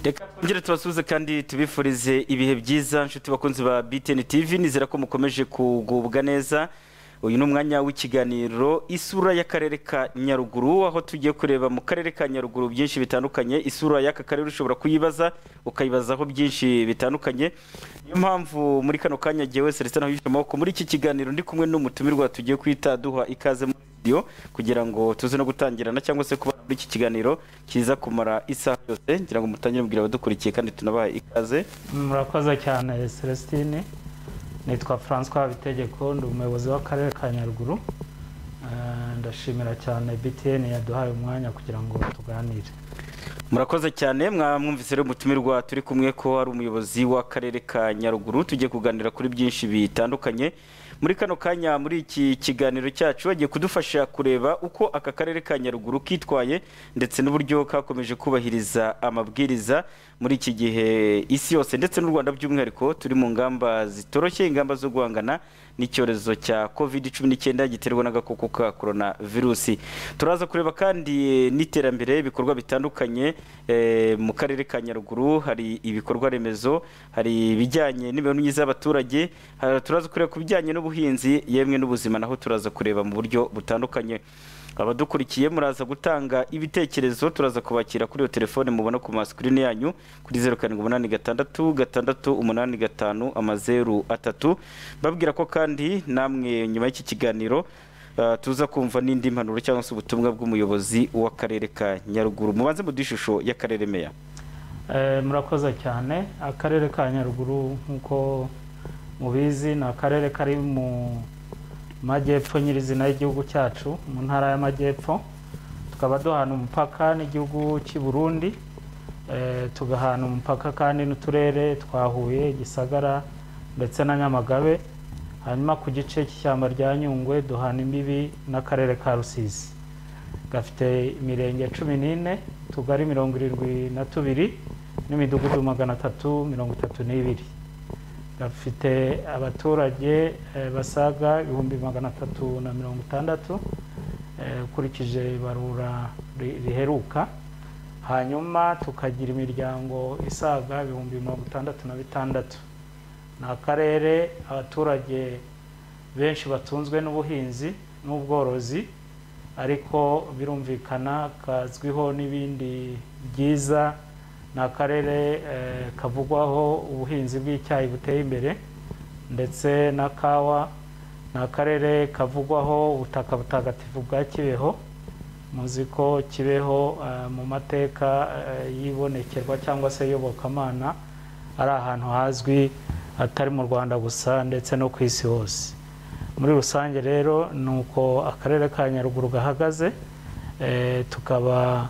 reka twongere tubasuhuze kandi tubifurize ibihe byiza inshuti bakunzi ba btn tv nizera ko mukomeje kugubwa neza uyu ni umwanya w'ikiganiro isura y'akarere ka nyaruguru aho tugiye kureba mu karere ka nyaruguru byinshi bitandukanye isura y'aka karere ushobora kuyibaza ukayibazaho byinshi bitandukanye niyo mpamvu muri kano kanya jyewe celestin wabifite amaboko muri iki kiganiro ndi kumwe n'umutumirwa tugiye kwita duha ikaze muri studio kugira ngo tuze no gutangirana cyangwa se kuba muri iki kiganiro kiza kumara isaha yose ngira ngo mutangire mubwira abadukurikiye kandi tunabaha ikaze murakoze cyane celestine nitwa francois habitegeko ndi umuyobozi w'akarere ka nyaruguru Eh, ndashimira cyane btn yaduhaye umwanya kugira ngo tuganire murakoze cyane mwamwumvise rero umutumirwa turi kumwe ko ari umuyobozi w'akarere ka nyaruguru tugiye kuganira kuri byinshi bitandukanye muri kano kanya muri iki kiganiro cyacu bagiye kudufasha kureba uko aka karere ka nyaruguru kitwaye ndetse n'uburyo kakomeje kubahiriza amabwiriza muri iki gihe isi yose ndetse n'u rwanda by'umwihariko turi mu ngamba zitoroshye ingamba zo guhangana n'icyorezo cya covid cumi n'icyenda giterwa n'agakoko ka korona virusi turaza kureba kandi n'iterambere ibikorwa bitandukanye eh, mu karere ka nyaruguru hari ibikorwa remezo hari ibijyanye n'imibereho myiza y'abaturage ha- turaza kureba ku bijyanye n'ubuhinzi yemwe n'ubuzima naho turaza kureba mu buryo butandukanye abadukurikiye muraza gutanga ibitekerezo turaza kubakira kuri iyo telefone mubona ku masikirini yanyu kuri zeru karindwi umunani gatandatu gatandatu umunani gatanu amazeru atatu babwira ko kandi namwe nyuma y'iki kiganiro Uh, tuza kumva n'indi mpanuro cyangwa se ubutumwa bw'umuyobozi w'akarere ka nyaruguru mubanze mu ishusho y'akarere meya Eh, murakoze cyane akarere ka nyaruguru nk'uko mubizi ni akarere kari mu majyepfo nyirizina y'igihugu cyacu mu ntara y'amajyepfo tukaba duhana umupaka n'igihugu cy'i burundi Eh, tugahana umupaka kandi n'uturere twa huye gisagara ndetse na nyamagabe hanyuma ku gice cy'ishyamba rya nyungwe duhana imbibi n'akarere ka rusizi gafite imirenge cumi n'ine utugari mirongo irindwi na tubiri n'imidugudu magana atatu mirongo itatu n'ibiri gafite abaturage eh, basaga ibihumbi magana atatu na mirongo itandatu eh, ukurikije ibarura ri- riheruka hanyuma tukagira imiryango isaga ibihumbi mirongo itandatu na bitandatu ni akarere abaturage benshi batunzwe n'ubuhinzi n'ubworozi ariko birumvikana kazwiho n'ibindi byiza ni akarere eh, kavugwaho ubuhinzi bw'icyayi buteye imbere ndetse na kawa ni akarere kavugwaho ubutaka butagatifu bwa kibeho muzi ko kibeho eh, mu mateka eh, y'ibonekerwa cyangwa se iyobokamana ari ahantu hazwi atari mu rwanda gusa ndetse no ku isi hose muri rusange rero ni uko akarere ka nyaruguru gahagaze eh, tukaba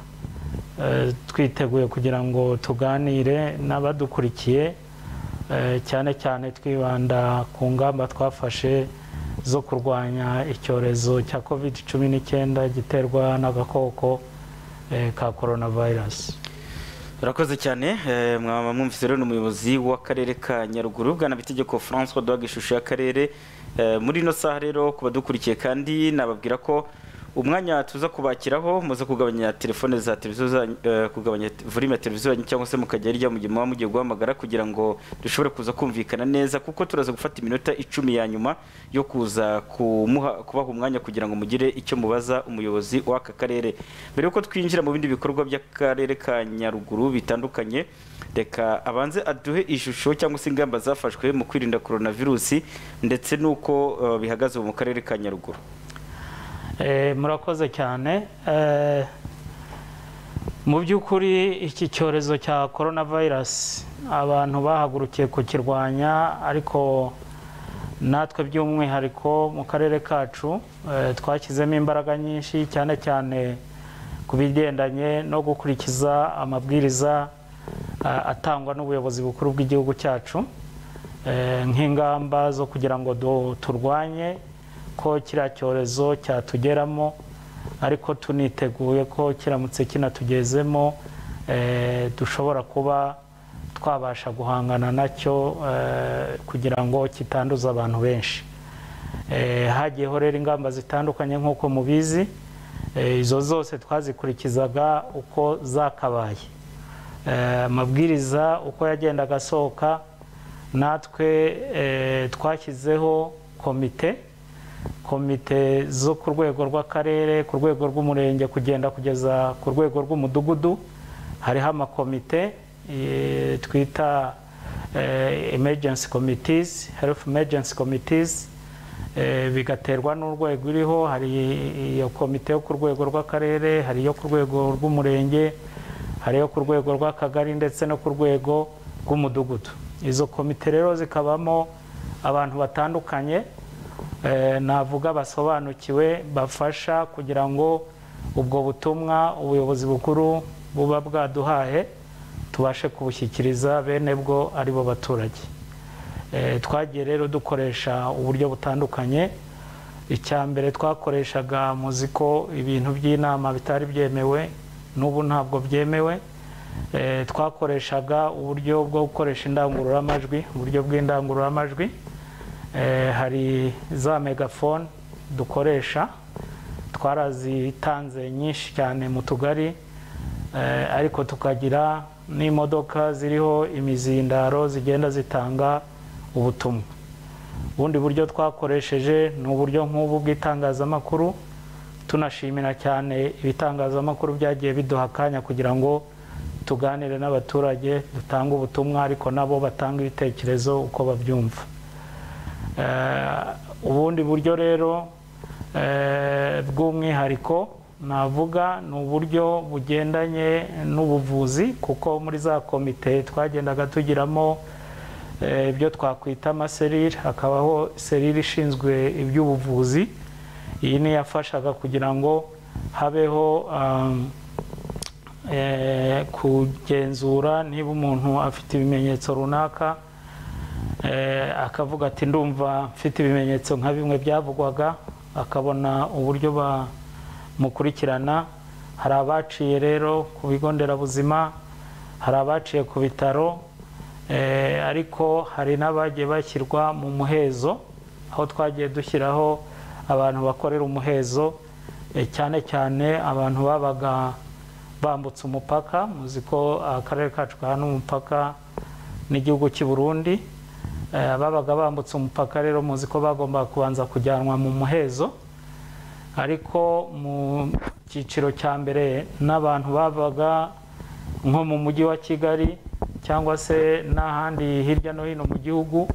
eh, twiteguye kugira ngo tuganire n'abadukurikiye eh, cyane cyane twibanda ku ngamba twafashe zo kurwanya icyorezo cya covid cumi n'icyenda giterwa n'agakoko eh, ka coronavirus urakoze cyane eh, mwaba mwumvise rero ni umuyobozi w'akarere ka nyaruguru bwana bitegeko francois duhaga ishusho y'akarere Eh, muri ino saha rero ku badukurikiye kandi nababwira ko umwanya tuza kubakiraho muze kugabanya telefone za televiziyo zanyu, eh, kugabanya te- volume ya televiziyo yanyu cyangwa se mukajya hirya mu gihe muba mugiye guhamagara kugira ngo dushobore kuza kumvikana neza kuko turaza gufata iminota icumi ya nyuma yo kuza kumuha kubaha umwanya kugira ngo mugire icyo mubaza umuyobozi w'aka karere mbere yuko twinjira mu bindi bikorwa by'akarere ka nyaruguru bitandukanye reka abanze aduhe ishusho cyangwa se ingamba zafashwe mu kwirinda coronavirusi ndetse n'uko eh, bihagaze ubu mu karere ka nyaruguru Eh, murakoze cyane Eh, mu by'ukuri iki cyorezo cya coronavirus abantu bahagurukiye kukirwanya ariko natwe by'umwihariko mu karere kacu eh, twashyizemo imbaraga nyinshi cyane cyane ku bigendanye no gukurikiza amabwiriza eh, atangwa n'ubuyobozi bukuru bw'igihugu cyacu eh, nk'ingamba zo kugira ngo du- turwanye ko kiriya cyorezo cyatugeramo ariko tuniteguye ko kiramutse kinatugezemo eh, dushobora kuba twabasha guhangana nacyo eh, kugira ngo kitanduza abantu benshi Eh, hagiye horera ingamba zitandukanye nk'uko mubizi eh, izo zose twazikurikizaga uko zakabaye eh, amabwiriza uko yagendaga asohoka natwe eh, twashyizeho komite komite zo ku rwego rw'akarere ku rwego rw'umurenge kugenda kugeza ku rwego rw'umudugudu hariho amakomite eh, twita eh, emergency committees health emergency committees eh, bigaterwa n'urwego iriho hari iyo komite yo ku rwego rw'akarere hari iyo ku rwego rw'umurenge hari iyo ku rwego rw'akagari ndetse no ku rwego rw'umudugudu izo komite rero zikabamo abantu batandukanye eh, navuga basobanukiwe bafasha kugira ngo ubwo butumwa ubuyobozi bukuru buba bwaduhaye tubashe kubushyikiriza bene bwo ari bo baturage Eh, twagiye rero dukoresha uburyo butandukanye icya mbere twakoreshaga muzi ko ibintu by'inama bitari byemewe n'ubu ntabwo byemewe Eh, twakoreshaga uburyo bwo gukoresha indangururamajwi uburyo bw'indangururamajwi Eh, hari za megafone dukoresha twarazitanze nyinshi cyane mu tugari Eh, ariko tukagira n'imodoka ziriho imizindaro zigenda zitanga ubutumwa ubundi buryo twakoresheje ni uburyo nk'ubu bw'itangazamakuru tunashimira cyane ibitangazamakuru byagiye biduha akanya kugira ngo tuganire n'abaturage dutange ubutumwa ariko nabo batanga ibitekerezo uko babyumva Eh, ubundi buryo rero eh, bw'umwihariko navuga ni uburyo bugendanye n'ubuvuzi kuko muri za komite twagendaga tugiramo eh, ibyo twakwita amaserire hakabaho serire ishinzwe iby'ubuvuzi iyi niyo yafashaga kugira ngo habeho um, eh, kugenzura niba umuntu afite ibimenyetso runaka eh, akavuga ati ndumva mfite ibimenyetso nka bimwe byavugwaga akabona uburyo ba mukurikirana hari abaciye rero ku bigo nderabuzima hari abaciye ku bitaro eh, ariko hari n'abagiye bashyirwa mu muhezo aho twagiye dushyiraho abantu bakorera umuhezo eh, cyane cyane abantu babaga bambutse umupaka muzi ko akarere kacu gahana umupaka n'igihugu cy'i Burundi Eh, ababaga bambutse umupaka rero muzi ko bagombaga kubanza kujyanwa mu muhezo ariko mu cyiciro cya mbere n'abantu babaga nko mu mujyi wa kigali cyangwa se n'ahandi hirya no hino mu gihugu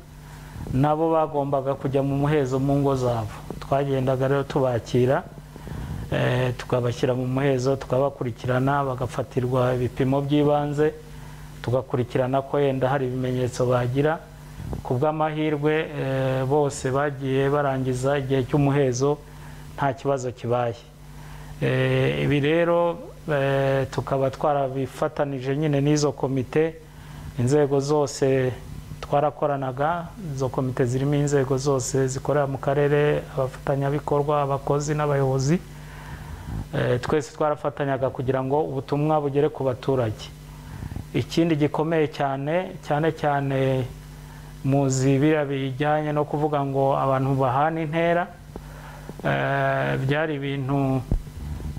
nabo bagombaga kujya mu muhezo mu ngo zabo twagendaga rero tubakira eh, tukabashyira mu muhezo tukabakurikirana bagafatirwa ibipimo by'ibanze tugakurikirana ko yenda hari ibimenyetso bagira ku bw'amahirwe eh, bose bagiye barangiza igihe cy'umuhezo nta kibazo kibaye Eh, ibi rero eh, tukaba twarabifatanije nyine n'izo komite inzego zose twarakoranaga izo komite zirimo inzego zose zikorera mu karere abafatanyabikorwa abakozi n'abayobozi Eh, twese twarafatanyaga kugira ngo ubutumwa bugere ku baturage ikindi gikomeye cyane cyane cyane muzi biriya bijyanye no kuvuga ngo abantu bahana intera Eh, byari ibintu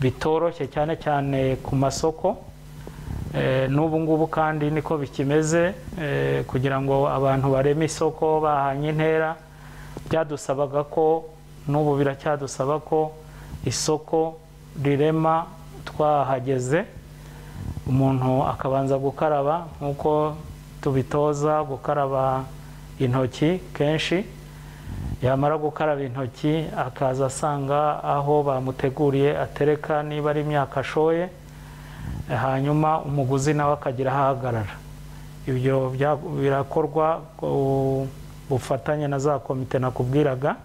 bitoroshye cyane cyane ku masoko Eh, n'ubu ngubu kandi niko bikimeze eh, kugira ngo abantu bareme isoko bahanye intera byadusabaga ko n'ubu biracyadusaba ko isoko rirema twahageze umuntu akabanza gukaraba nk'uko tubitoza gukaraba intoki kenshi yamara gukaraba intoki akaza asanga aho bamuteguriye atereka niba ari imyaka ashoye hanyuma umuguzi nawe akagira ahahagarara ibyo bya- birakorwa ku bufatanye na za komite nakubwiraga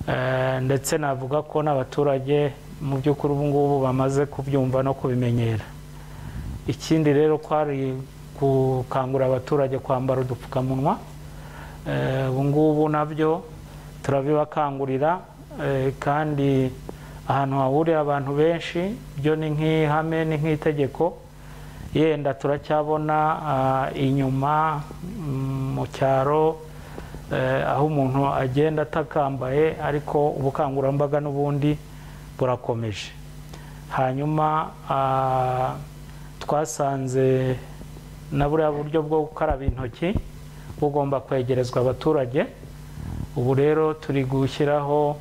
Eh, ndetse navuga ko n'abaturage mu by'ukuri ubu ngubu bamaze kubyumva no kubimenyera ikindi rero kwari gukangurira abaturage kwambara udupfukamunwa Eh, ubu ngubu nabyo turabibakangurira eh, kandi ahantu hahurira abantu benshi byo ni nk'ihame ni nk'itegeko yenda turacyabona ah, inyuma mm, mu cyaro eh, aho umuntu agenda atakambaye ariko ubukangurambaga n'ubundi burakomeje hanyuma ah, twasanze na buriya buryo bwo gukaraba intoki bugomba kwegerezwa abaturage ubu rero turi gushyiraho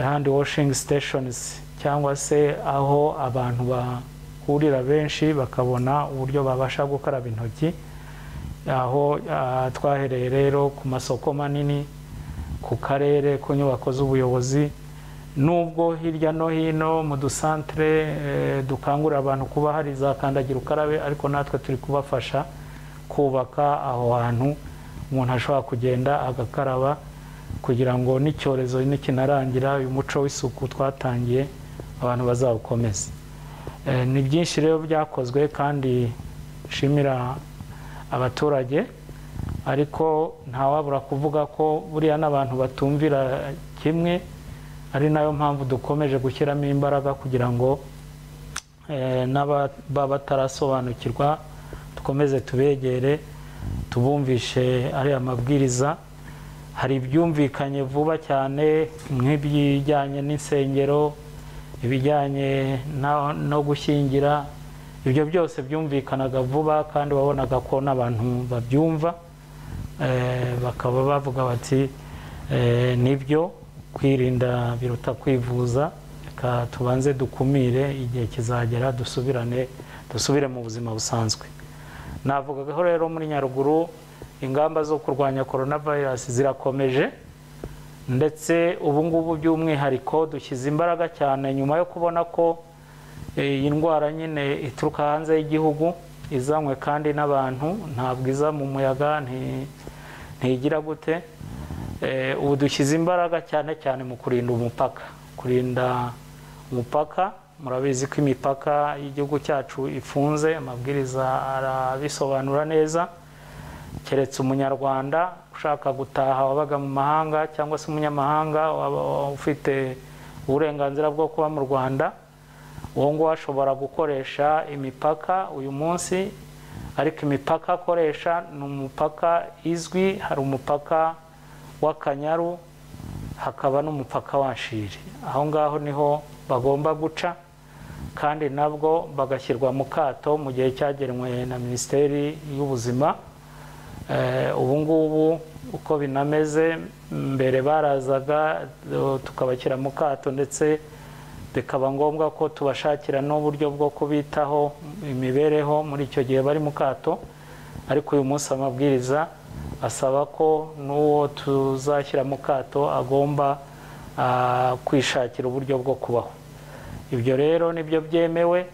handi washingi siteshonizi cyangwa se aho abantu bahurira benshi bakabona uburyo babasha gukaraba intoki aho ah, twahereye rero ku masoko manini ku karere ku nyubako z'ubuyobozi nubwo hirya no hino mu dusantere eh, dukangurira abantu kuba hari za kandagira ukarabe ariko natwe turi kubafasha kubaka aho hantu umuntu ashobora kugenda agakaraba kugira ngo n'icyorezo nikinarangira uyu muco w'isuku twatangiye abantu bazawukomeze Eh, ni byinshi rero byakozwe kandi nshimira abaturage ariko ntawabura kuvuga ko buriya n'abantu batumvira kimwe ari nayo mpamvu dukomeje gushyiramo imbaraga kugira ngo eh, n'ababa batarasobanukirwa dukomeze tubegere tubumvishe ariya mabwiriza hari ibyumvikanye vuba cyane nk'ibijyanye n'insengero ibijyanye na- no gushyingira ibyo byose byumvikanaga vuba kandi wabonaga ko n'abantu babyumva Eh, bakaba bavuga bati eh, nibyo kwirinda biruta kwivuza reka tubanze dukumire igihe kizagera dusubirane dusubire mu buzima busanzwe navugagaho rero muri nyaruguru ingamba zo kurwanya korona virusi zirakomeje ndetse ubu ngubu by'umwihariko dushyize imbaraga cyane nyuma yo kubona ko eh, iyi ndwara nyine ituruka hanze y'igihugu izanywe kandi n'abantu ntabwo iza mu muyaga nti- ntigira gute Eh, ubu dushyize imbaraga cyane cyane mu kurinda umupaka kurinda umupaka murabizi ko imipaka y'igihugu cyacu ifunze amabwiriza arabisobanura neza keretse umunyarwanda ushaka gutaha wabaga mu mahanga cyangwa se umunyamahanga waba ufite uburenganzira bwo kuba mu rwanda uwo nguwo ashobora gukoresha imipaka uyu munsi ariko imipaka akoresha ni umupaka izwi hari umupaka w'akanyaru hakaba n'umupaka wa shiri aho ngaho niho bagomba guca kandi nabwo bagashyirwa mu kato mu gihe cyagenwe na minisiteri y'ubuzima Eh, ubu ngubu uko binameze mbere barazaga eh, tukabashyira mu kato ndetse bikaba ngombwa ko tubashakira n'uburyo bwo kubitaho imibereho muri icyo gihe bari mu kato ariko uyu munsi amabwiriza asaba ko n'uwo tuzashyira mu kato agomba ah, kwishakira uburyo bwo kubaho ibyo rero nibyo byemewe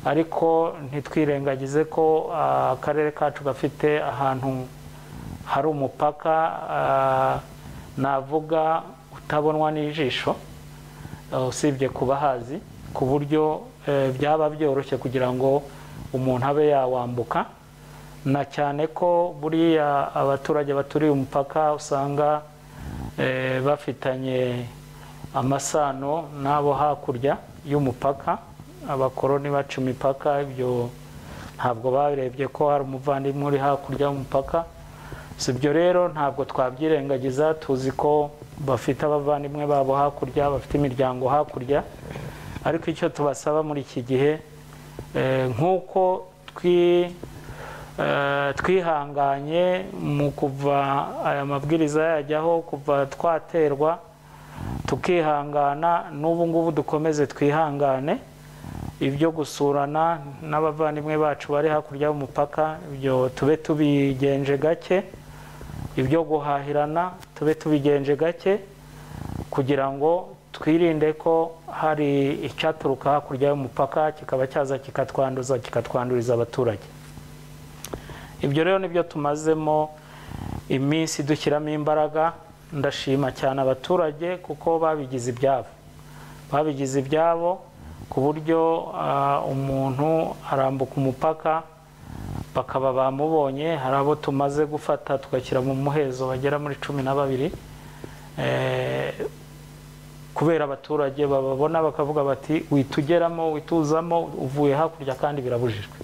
ariko ntitwirengagize ko ah, akarere kacu gafite ahantu hari umupaka ah, navuga utabonwa n'ijisho ah, usibye kuba hazi ku buryo eh, byaba byoroshye kugira ngo umuntu abe yawambuka na cyane ko buriya abaturage baturiye umupaka usanga eh, bafitanye amasano n'abo hakurya y'umupaka abakoroni baca imipaka ibyo ntabwo barebye ko hari umuvandimwe uri hakurya y'umupaka si ibyo rero ntabwo twabyirengagiza tuzi ko bafite abavandimwe babo hakurya bafite imiryango hakurya ariko icyo tubasaba muri iki gihe eh, nk'uko twi Eh, twihanganye mu kuva aya mabwiriza yajyaho kuva twaterwa tukihangana n'ubu ngubu dukomeze twihangane ibyo gusurana n'abavandimwe bacu bari hakurya y'umupaka ibyo tube tubigenje gake ibyo guhahirana tube tubigenje gake kugira ngo twirinde ko hari icyaturuka hakurya y'umupaka kikaba cyaza kikatwanduza kikatwanduriza abaturage ibyo rero nibyo tumazemo iminsi dushyiramo imbaraga ndashima cyane abaturage kuko babigize ibyabo babigize ibyabo ku buryo ah, umuntu arambuka umupaka bakaba bamubonye hari abo tumaze gufata tugashyira mu muhezo bagera muri cumi na babiri Eh, kubera abaturage bababona bakavuga bati witugeramo wituzamo uvuye hakurya kandi birabujijwe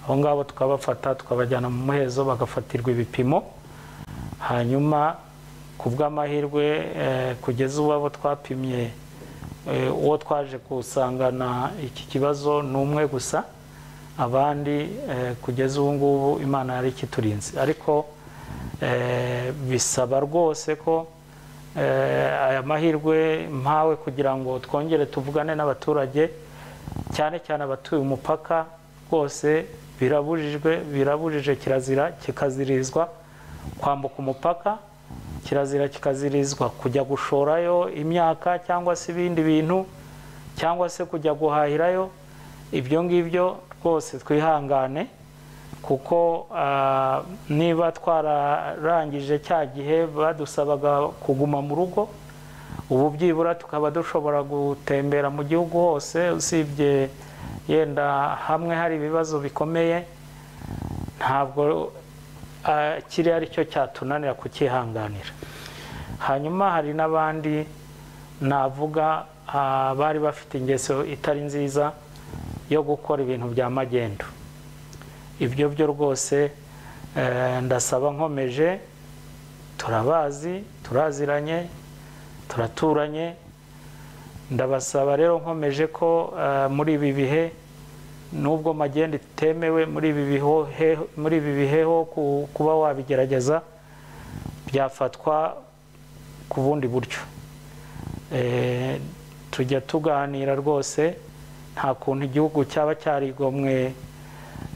abo ngabo tukabafata tukabajyana mu muhezo bagafatirwa ibipimo hanyuma ku bw'amahirwe eh, kugeza ubu abo twapimye eh, uwo twaje kusangana iki kibazo ni umwe gusa abandi eh, kugeza ubu ngubu imana yari ikiturinze ariko eh, bisaba rwose ko eh, aya mahirwe mpawe kugira ngo twongere tuvugane n'abaturage cyane cyane abatuye umupaka rwose birabujijwe birabujije kirazira kikazirizwa kwambuka umupaka kirazira kikazirizwa kujya gushorayo imyaka cyangwa se ibindi bintu cyangwa se kujya guhahirayo ibyo ngibyo rwose twihangane kuko ah, niba twararangije cya gihe badusabaga kuguma mu rugo ubu byibura tukaba dushobora gutembera mu gihugu hose usibye yenda hamwe hari ibibazo bikomeye ntabwo ah, kiriya ari cyo cyatunanira kucyihanganira hanyuma hari n'abandi navuga ah, bari bafite ingeso itari nziza yo gukora ibintu bya magendu ibyo byo rwose eh, ndasaba nkomeje turabazi turaziranye turaturanye ndabasaba rero nkomeje ko eh, muri ibi bihe nubwo magendu itemewe muri ibi bihe muri ibi bihe ho ku- kuba wabigerageza byafatwa ku bundi buryo Eh, tujya tuganira rwose nta kuntu igihugu cyaba cyarigomwe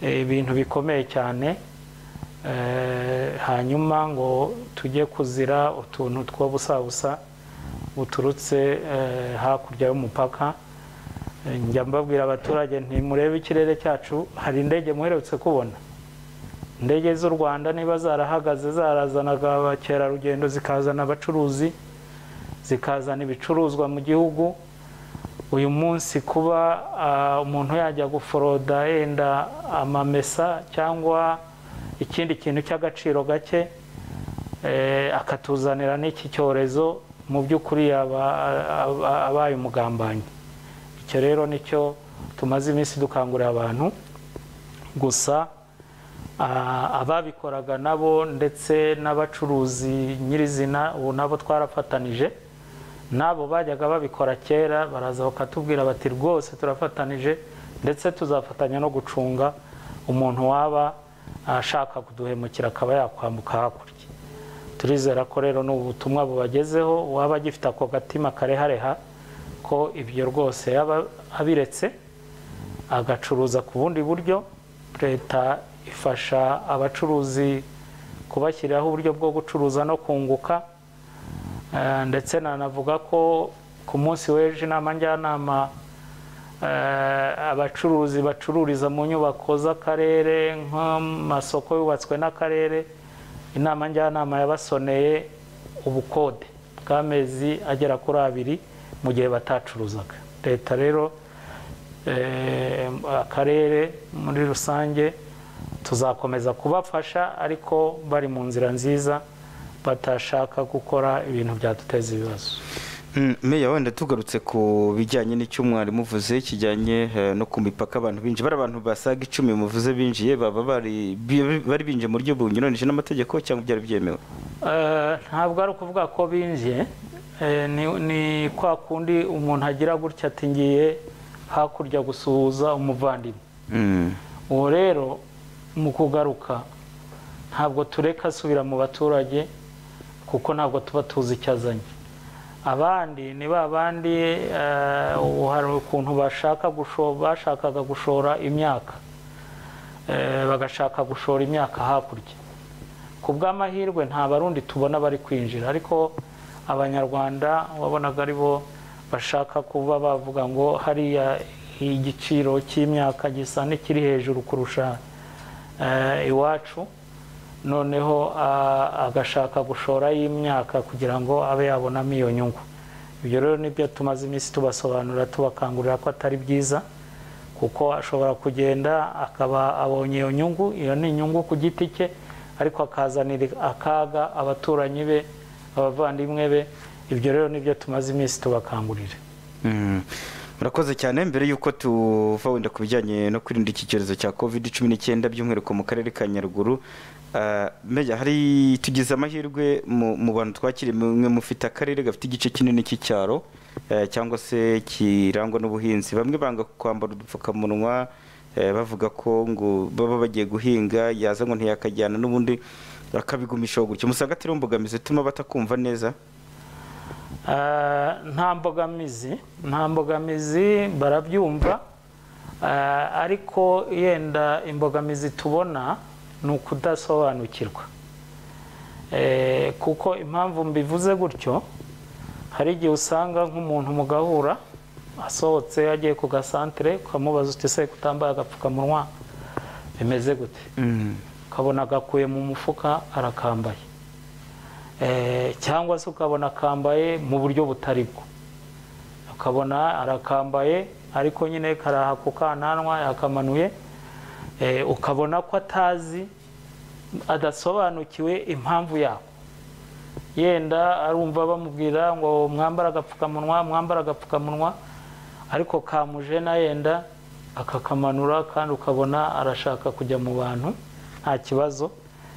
eh, ibintu bikomeye cyane Eh, hanyuma ngo tujye kuzira utuntu two busabusa buturutse eh, hakurya y'umupaka Eh, njya mbabwira abaturage ntimurebe ikirere cyacu hari indege muherutse kubona indege z'u rwanda niba zarahagaze zarazanaga abakerarugendo zikazana abacuruzi zikazana ibicuruzwa mu gihugu uyu munsi kuba ah, umuntu yajya guforoda yenda amamesa cyangwa ikindi kintu cy'agaciro gake eh, akatuzanira n'iki cyorezo mu by'ukuri yaba aba- abaye umugambanyi icyo rero nicyo tumaze iminsi dukangurira abantu gusa ah, ababikoraga nabo ndetse n'abacuruzi nyirizina ubu nabo twarafatanije n'abo bajyaga babikora kera baraza bakatubwira bati rwose turafatanije ndetse tuzafatanya no gucunga umuntu waba ashaka kuduhemukira akaba yakwambuka hakurya turizera ko rero ni ubutumwa bubagezeho uwaba agifite ako gatima karehareha ko ibyo rwose yaba abiretse agacuruza ku bundi buryo leta ifasha abacuruzi kubashyiriraho uburyo bwo gucuruza no kunguka Eh, ndetse nanavuga ko ku munsi w'ejo inama njyanama eh, abacuruzi bacururiza mu nyubako z'akarere nk'amasoko yubatswe n'akarere inama njyanama yabasoneye ubukode bw'amezi agera kuri abiri mu gihe batacuruzaga leta rero eh, akarere muri rusange tuzakomeza kubafasha ariko bari mu nzira nziza batashaka gukora ibintu byaduteza ibibazo Mm, meya wenda tugarutse ku bijyanye n'icyo mwarimu uvuze kijyanye eh, no ku mipaka abantu binjiye bari abantu basaga icumi muvuze binjiye baba bari bi- bari binjiye mu buryo bunyuranyije n'amategeko cyangwa byari byemewe Eh, ntabwo ari ukuvuga ko binjiye Eh, ni- ni kwa kundi umuntu agira gutya ati ngiye hakurya gusuhuza umuvandimwe Mm, uwo rero mu kugaruka ntabwo tureka asubira mu baturage kuko ntabwo tuba tuzi icyo azanye abandi ni ba bandi eh, ubu hari ukuntu bashaka gusho- bashakaga gushora imyaka Eh, bagashaka gushora imyaka hakurya ku bw'amahirwe nta barundi tubona bari kwinjira ariko abanyarwanda wabonaga ari bo bashaka kuba bavuga ngo hariya igiciro cy'imyaka gisa n'ikiri hejuru kurusha eh, iwacu noneho ah, agashaka gushora y'imyaka kugira ngo abe yabonamo iyo nyungu ibyo rero nibyo tumaze iminsi tubasobanurira tubakangurira ko atari byiza kuko ashobora kugenda akaba abonye iyo nyungu iyo ni inyungu ku giti cye ariko akazanira akaga abaturanyi be abavandimwe be ibyo rero nibyo tumaze iminsi tubakangurira mm. murakoze cyane mbere y'uko tuva wenda ku bijyanye no kwirinda iki cyorezo cya covid cumi n'icyenda by'umwihariko mu karere ka nyaruguru Ah, meya hari tugize amahirwe mu mu bantu twakiriye mwe mufite akarere gafite igice kinini cy'icyaro eh, cyangwa se kirangwa n'ubuhinzi bamwe banga kwambara udupfukamunwa eh, bavuga ko ngo baba bagiye guhinga yaza ngo ntiyakajyana n'ubundi bakabigumisha gutyo musanga atari imbogamizi ituma batakumva neza Ah, nta mbogamizi nta mbogamizi barabyumva Ah, ariko yenda imbogamizi tubona ni ukudasobanukirwa Eh, kuko impamvu mbivuze gutyo hari igihe usanga nk'umuntu mugahura asohotse agiye ku gasantere ukamubaza uti se kutambaye agapfukamunwa bimeze gute ukabona agakuye mu mufuka arakambaye Eh, cyangwa se ukabona akambaye mu buryo butari bwo ukabona arakambaye ariko nyine karaha ku kananwa yakamanuye Eh, ukabona ko atazi adasobanukiwe impamvu yako yenda arumva bamubwira ngo mwambara agapfukamunwa mwambara agapfukamunwa ariko kamuje na yenda akakamanura kandi ukabona arashaka kujya mu bantu nta kibazo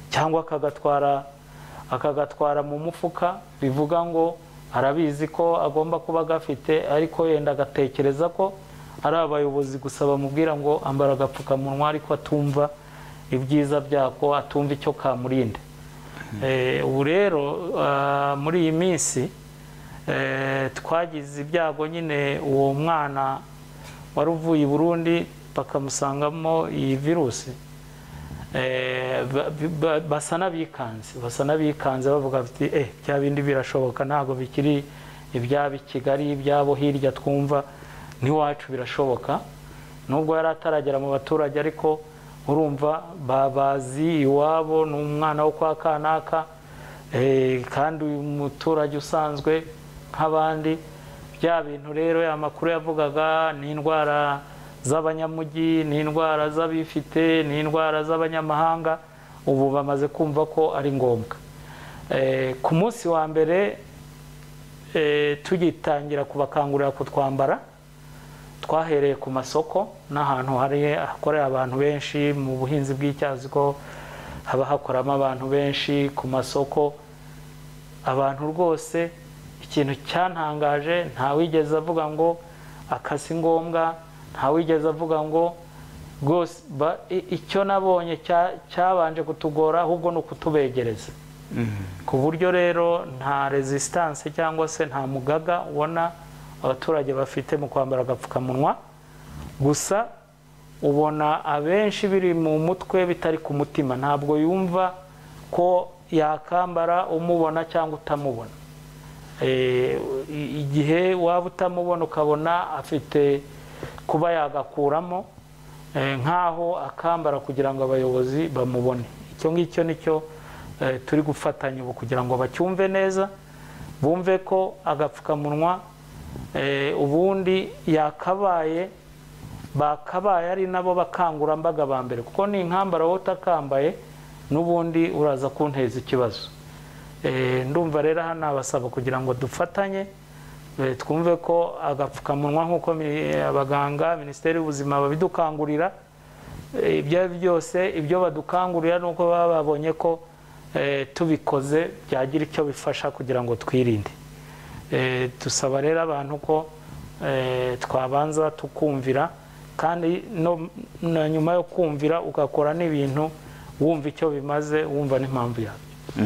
cyangwa akagatwara akagatwara mu mufuka bivuga ngo arabizi ko agomba kuba agafite ariko yenda agatekereza ko ari abayobozi gusa bamubwira ngo ambara agapfukamunwa ariko atumva ibyiza byako atumva icyo kamurinda Eh, ubu rero ah, muri iyi minsi eh, twagize ibyago nyine uwo mwana wari uvuye i burundi bakamusangamo iyi virusi Eh, ba- ba- basa n'abikanze basa n'abikanze bavuga bati eh bya bindi birashoboka ntabwo bikiri ibyabo i kigali ibyabo hirya twumva n'iwacu birashoboka nubwo yari ataragera mu baturage ariko urumva babazi iwabo ni umwana wo kwa kanaka eh, kandi uyu muturage usanzwe nk'abandi bya bintu rero ya makuru yavugaga ni indwara z'abanyamujyi ni indwara z'abifite ni indwara z'abanyamahanga ubu bamaze kumva ko ari ngombwa Eh, ku munsi wa mbere eh, tugitangira kubakangurira kutwambara twahereye ku masoko n'ahantu hari hakorera abantu benshi mu buhinzi bw'icyazi ko haba hakoramo abantu benshi ku masoko abantu rwose ikintu cyantangaje ntawigeze avuga ngo akasi ngombwa ntawigeze avuga ngo rwose ba- i- icyo nabonye cya- cyabanje kutugora ahubwo ni ukutubegereza ku buryo rero nta resistance cyangwa se nta mugaga ubona abaturage bafite mu kwambara agapfukamunwa gusa ubona abenshi biri mu mutwe bitari ku mutima ntabwo yumva ko yakambara umubona cyangwa utamubona Eh, i- igihe waba utamubona ukabona afite kuba yagakuramo eh, nk'aho akambara kugira ngo abayobozi bamubone icyo ngicyo nicyo eh, turi gufatanya ubu kugira ngo bacyumve neza bumve ko agapfukamunwa eh, ubundi yakabaye bakabaye ari nabo bakangurambaga ba mbere kuko ni inkambara wowe utakambaye n'ubundi uraza kunteza ikibazo Eh, ndumva rero hano abasaba kugira ngo dufatanye eh, twumve ko agapfukamunwa nk'uko mi- abaganga minisiteri y'ubuzima babidukangurira Eh, ibyo ari byo byose ibyo badukangurira ni uko baba babonye ko eh, tubikoze byagira icyo bifasha kugira ngo twirinde Eh, dusaba rero abantu ko eh, twabanza tukumvira kandi no- na nyuma yo kumvira ugakora n'ibintu wumva icyo bimaze wumva n'impamvu yabyo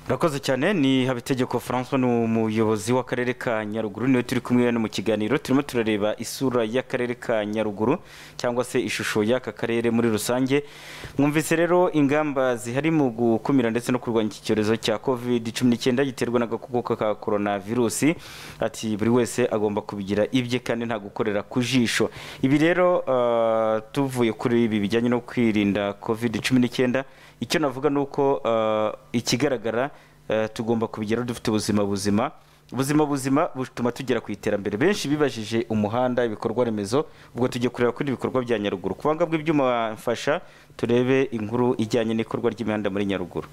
urakoze cyane ni habitegeko francois ni umuyobozi w'akarere ka nyaruguru niwe turi kumwe no mu kiganiro turimo turareba isura y'akarere ka nyaruguru cyangwa se ishusho y'aka karere muri rusange mwumvise rero ingamba zihari mu gukumira ndetse no kurwanya iki cyorezo cya covid cumi n'icyenda giterwa n'agakoko ka korona virusi ati buri wese agomba kubigira ibye kandi nta gukorera ku jisho ibi rero ah, tuvuye kuri ibi bijyanye no kwirinda covid cumi n'icyenda icyo navuga ni uko ah, ikigaragara ah, tugomba kubigeraho dufite ubuzima buzima ubuzima buzima butuma tugera ku iterambere benshi bibajije umuhanda ibikorwa remezo ubwo tujye kureba kuri ibikorwa bya nyaruguru ku banga bw'ibyuma mfasha turebe inkuru ijyanye n'ikorwa ry'imihanda muri nyaruguru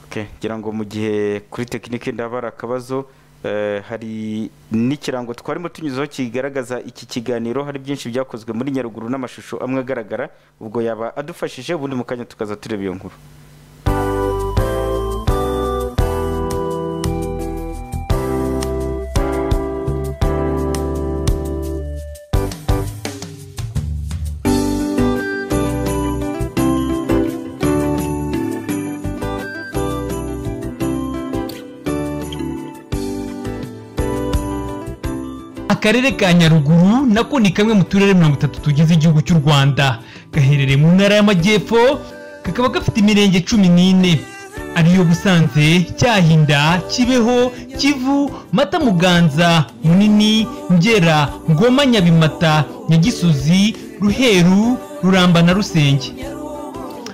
Okay, ngira ngo mu gihe kuri tekinike ndaba hari akabazo eh, hari n'ikirango twarimo tunyuzeho kigaragaza iki kiganiro hari byinshi byakozwe muri nyaruguru n'amashusho amwe agaragara ubwo yaba adufashije ubundi mu kanya tukaza tureba iyo nkuru akarere ka nyaruguru nako ni kamwe mu turere mirongo itatu tugize igihugu cy'u rwanda gaherereye mu ntara y'amajyepfo kakaba gafite imirenge cumi n'ine ariyo busanze cyahinda kibeho kivu mata muganza munini ngera ngoma nyabimata nyagisozi ruheru ruramba na rusenge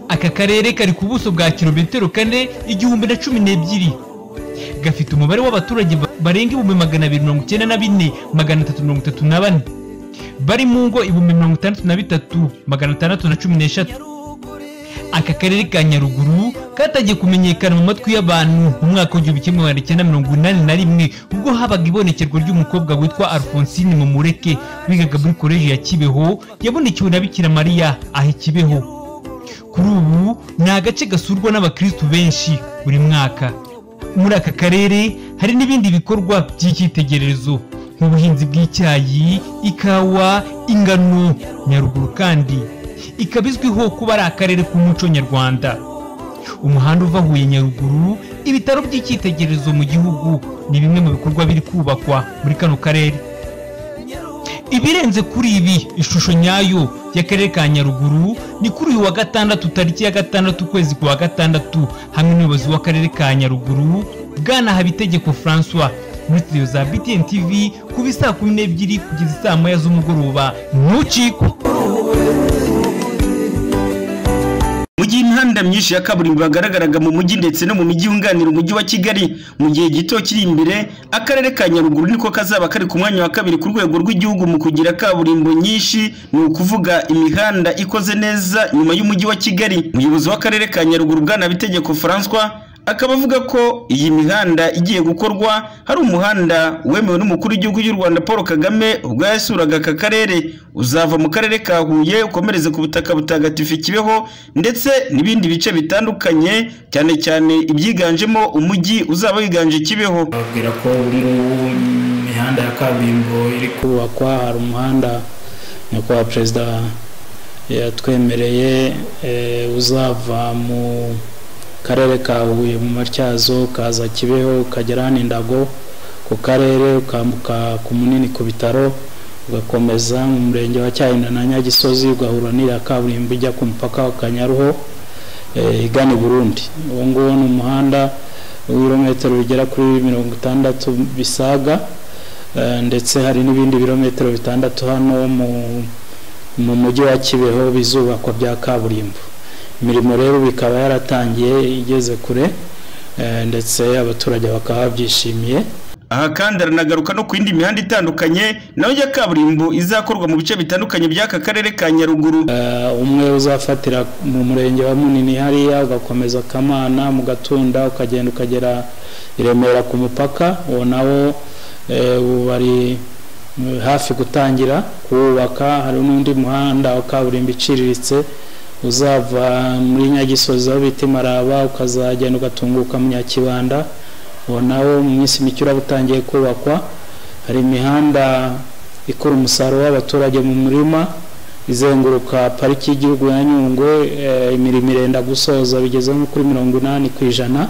aka karere kari ku buso bwa kilometero kane igihumbi na cumi n'ebyiri gafite umubare w'abaturage ba- barenga ibihumbi magana abiri mirongo icyenda na bine magana atatu mirongo itatu na bane bari mu ngo ibihumbi mirongo itandatu na bitatu magana atandatu na cumi n'eshatu aka karere ka nyaruguru katangiye kumenyekana mu matwi y'abantu mu mwaka w'igihumbi kimwe magana cyenda mirongo inani na rimwe ubwo habaga ibonekerwa ry'umukobwa witwa alphonsine mumureke wigaga muri koleji ya kibeho yabonekewe na bikira mariya aha i kibeho kuri ubu ni agace gasurwa n'abakirisitu benshi buri mwaka muri aka karere hari n'ibindi bikorwa by'icyitegererezo nk'ubuhinzi bw'icyayi ikawa ingano nyaruguru kandi ikaba izwiho kuba ari akarere k'umuco nyarwanda umuhanda uva huye nyaruguru ibitaro by'icyitegererezo mu gihugu ni bimwe mu bikorwa biri kubakwa muri kano karere ibirenze kuri ibi ishusho nyayo y'akarere ka nyaruguru ni kuri uyu wa gatandatu tariki ya gatandatu ukwezi kwa gatandatu hamwe n'umuyobozi w'akarere ka nyaruguru bwana habitegeko francois muri studio za btn tv kuva isaa kumi n'ebyiri kugeza isaa moya z'umugoroba ntucikwe mu gihe imihanda myinshi ya kaburimbo yagaragaraga mu mujyi ndetse no mu mijyi yunganira umujyi wa kigali mu gihe gito kiri imbere akarere ka nyaruguru niko kazaba kari ku mwanya wa kabiri ku rwego rw'igihugu mu kugira kaburimbo nyinshi ni ukuvuga imihanda ikoze neza nyuma y'umujyi wa kigali umuyobozi w'akarere ka nyaruguru bwana bitegeko francois akaba avuga ko iyi mihanda igiye gukorwa hari umuhanda wemewe n'umukuru w'igihugu cy'u rwanda paul kagame ubwo yasuraga aka karere uzava mu karere ka huye ukomereze ku butaka butagatifu kibeho ndetse n'ibindi bice bitandukanye cyane cyane ibyiganjemo umujyi uzaba wiganje kibeho bababwira ko ubu ngubu imihanda ya kaburimbo iri kubakwa hari umuhanda nyakubahwa perezida yatwemereye eh, uzava mu karere ka huye mu matyazo ukaza kibeho ukagera hano indago ku karere ukambuka ku munini ku bitaro ugakomeza mu murenge wa cyayinda na nyagisozi ugahura n'iriya kaburimbo ijya ku mupaka wa kanyaruho eh, igana i burundi uwo nguwo ni umuhanda ibirometero bigera kuri mirongo itandatu bisaga eh, ndetse hari n'ibindi birometero bitandatu hano mu mu mujyi wa kibeho bizubakwa bya kaburimbo imirimo rero bikaba yaratangiye igeze kure eh, ndetse abaturage bakaba babyishimiye aha kandi aranagaruka no ku yindi mihanda itandukanye nayo ya kaburimbo izakorwa mu bice bitandukanye by'aka karere ka nyaruguru Eh, umwe uzafatira mu murenge wa munini hariya ugakomeza kamana mu gatunda ukagenda ukagera i remera ku mupaka uwo nawo eh, ubu bari mm, hafi gutangira kuwubaka hari n'undi muhanda wa kaburimbo iciriritse uzava muri nyagisozi aho bita imaraba ukazagenda ugatunguka mu nyakibanda uwo nawo mu minsi mike uraba utangiye kubakwa hari imihanda ikora umusaruro w'abaturage mu murima izenguruka pariki y'igihugu ya nyungwe eh, imirimo irenda gusoza bigeze nko kuri mirongo inani ku ijana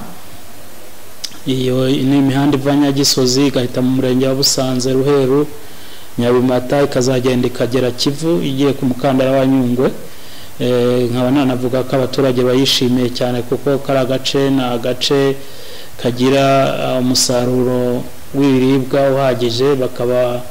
iyo ni imihanda iva nyagisozi igahita mu murenge wa busanze ruheru nyabimata ikazagenda ikagera kivu igiye ku mukandara wa nyungwe Eh, nkaba nanavuga ko abaturage bayishimiye cyane kuko kari agace ni agace kagira eh, umusaruro w'ibiribwa uhagije bakaba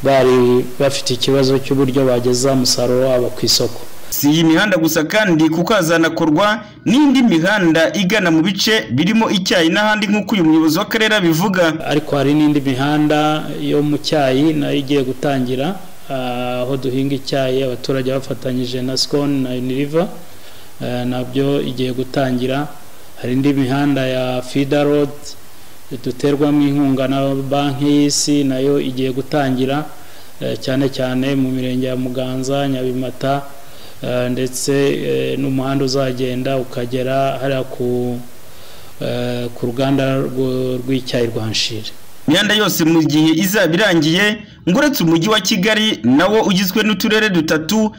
bari bafite ikibazo cy'uburyo bageza umusaruro wabo ku isoko si iyi mihanda gusa kandi kuko hazanakorwa n'indi mihanda igana mu bice birimo icyayi n'ahandi nk'uko uyu muyobozi w'akarere abivuga ariko hari n'indi mihanda yo mu cyayi nayo igiye gutangira ah, aho duhinga icyayi abaturage bafatanyije na sikoni na uniriva eh, nabyo igiye gutangira hari indi mihanda ya fida rodi duterwamo inkunga na banki y'isi nayo igiye gutangira eh, cyane cyane mu mirenge ya muganza nyabimata eh, ndetse eh, n'umuhanda uzagenda ukagera hariya ku eh, ku ruganda rwo- rw'icyayi rwa nshire imihanda yose mu gihe izaba irangiye ngo uretse umujyi wa kigali nawo ugizwe n'uturere dutatu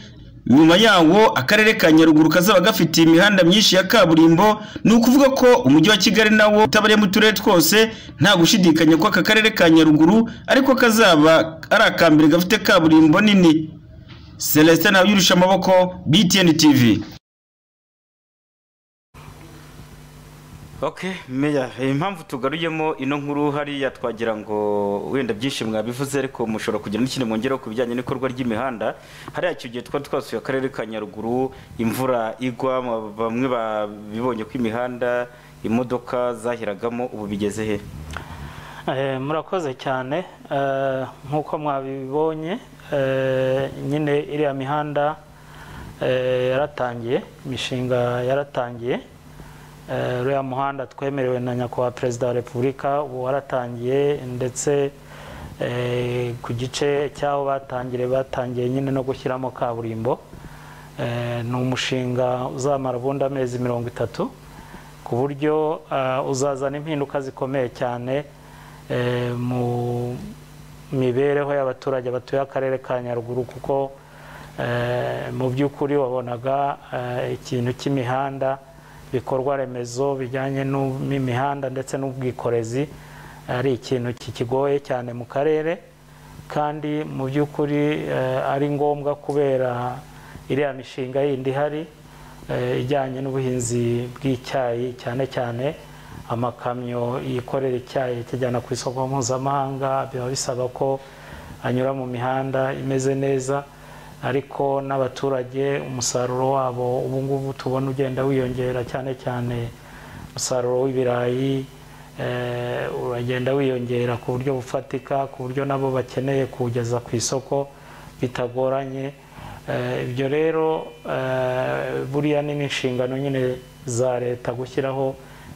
nyuma yawo akarere ka nyaruguru kazaba gafite imihanda myinshi ya kaburimbo ni ukuvuga ko umujyi wa kigali nawo utabareye mu turere twose nta gushidikanya ko aka karere ka nyaruguru ariko kazaba ari aka mbere gafite kaburimbo nini celestin ntabyurusha amaboko btn tv ok meya impamvu tugaruyemo ino nkuru hariya twagira ngo wenda byinshi mwabivuze ariko mushobora kugira n'ikindi mwongeraho ku bijyanye n'ikorwa ry'imihanda hariya icyo gihe twari twasuye akarere ka nyaruguru imvura igwa bamwe babibonye ko imihanda imodoka zahiragamo ubu bigeze he murakoze cyane nk'uko mwabibonye nyine iriya mihanda yaratangiye imishinga yaratangiye uriya muhanda twemerewe na nyakubahwa perezida wa repubulika ubu waratangiye ndetse ku gice cy'aho batangire batangiye nyine no gushyiramo kaburimbo ni umushinga uzamara ubundi amezi mirongo itatu ku buryo uzazana impinduka zikomeye cyane mu mibereho y'abaturage batuye akarere ka nyaruguru kuko mu by'ukuri wabonaga ikintu cy'imihanda ibikorwa remezo bijyanye n'imihanda ndetse n'ubwikorezi ari ikintu kikigoye cyane mu karere kandi mu by'ukuri ari ngombwa kubera iriya mishinga yindi ihari ijyanye n'ubuhinzi bw'icyayi cyane cyane amakamyo yikorera icyayi kijyana ku isoko mpuzamahanga biba bisaba ko anyura mu mihanda imeze neza ariko n'abaturage umusaruro wabo ubu ngubu tubona ugenda wiyongera cyane cyane umusaruro w'ibirayi uragenda wiyongera ku buryo bufatika ku buryo nabo bakeneye kuwugeza ku isoko bitagoranye ibyo rero buriya ni n'inshingano nyine za leta gushyiraho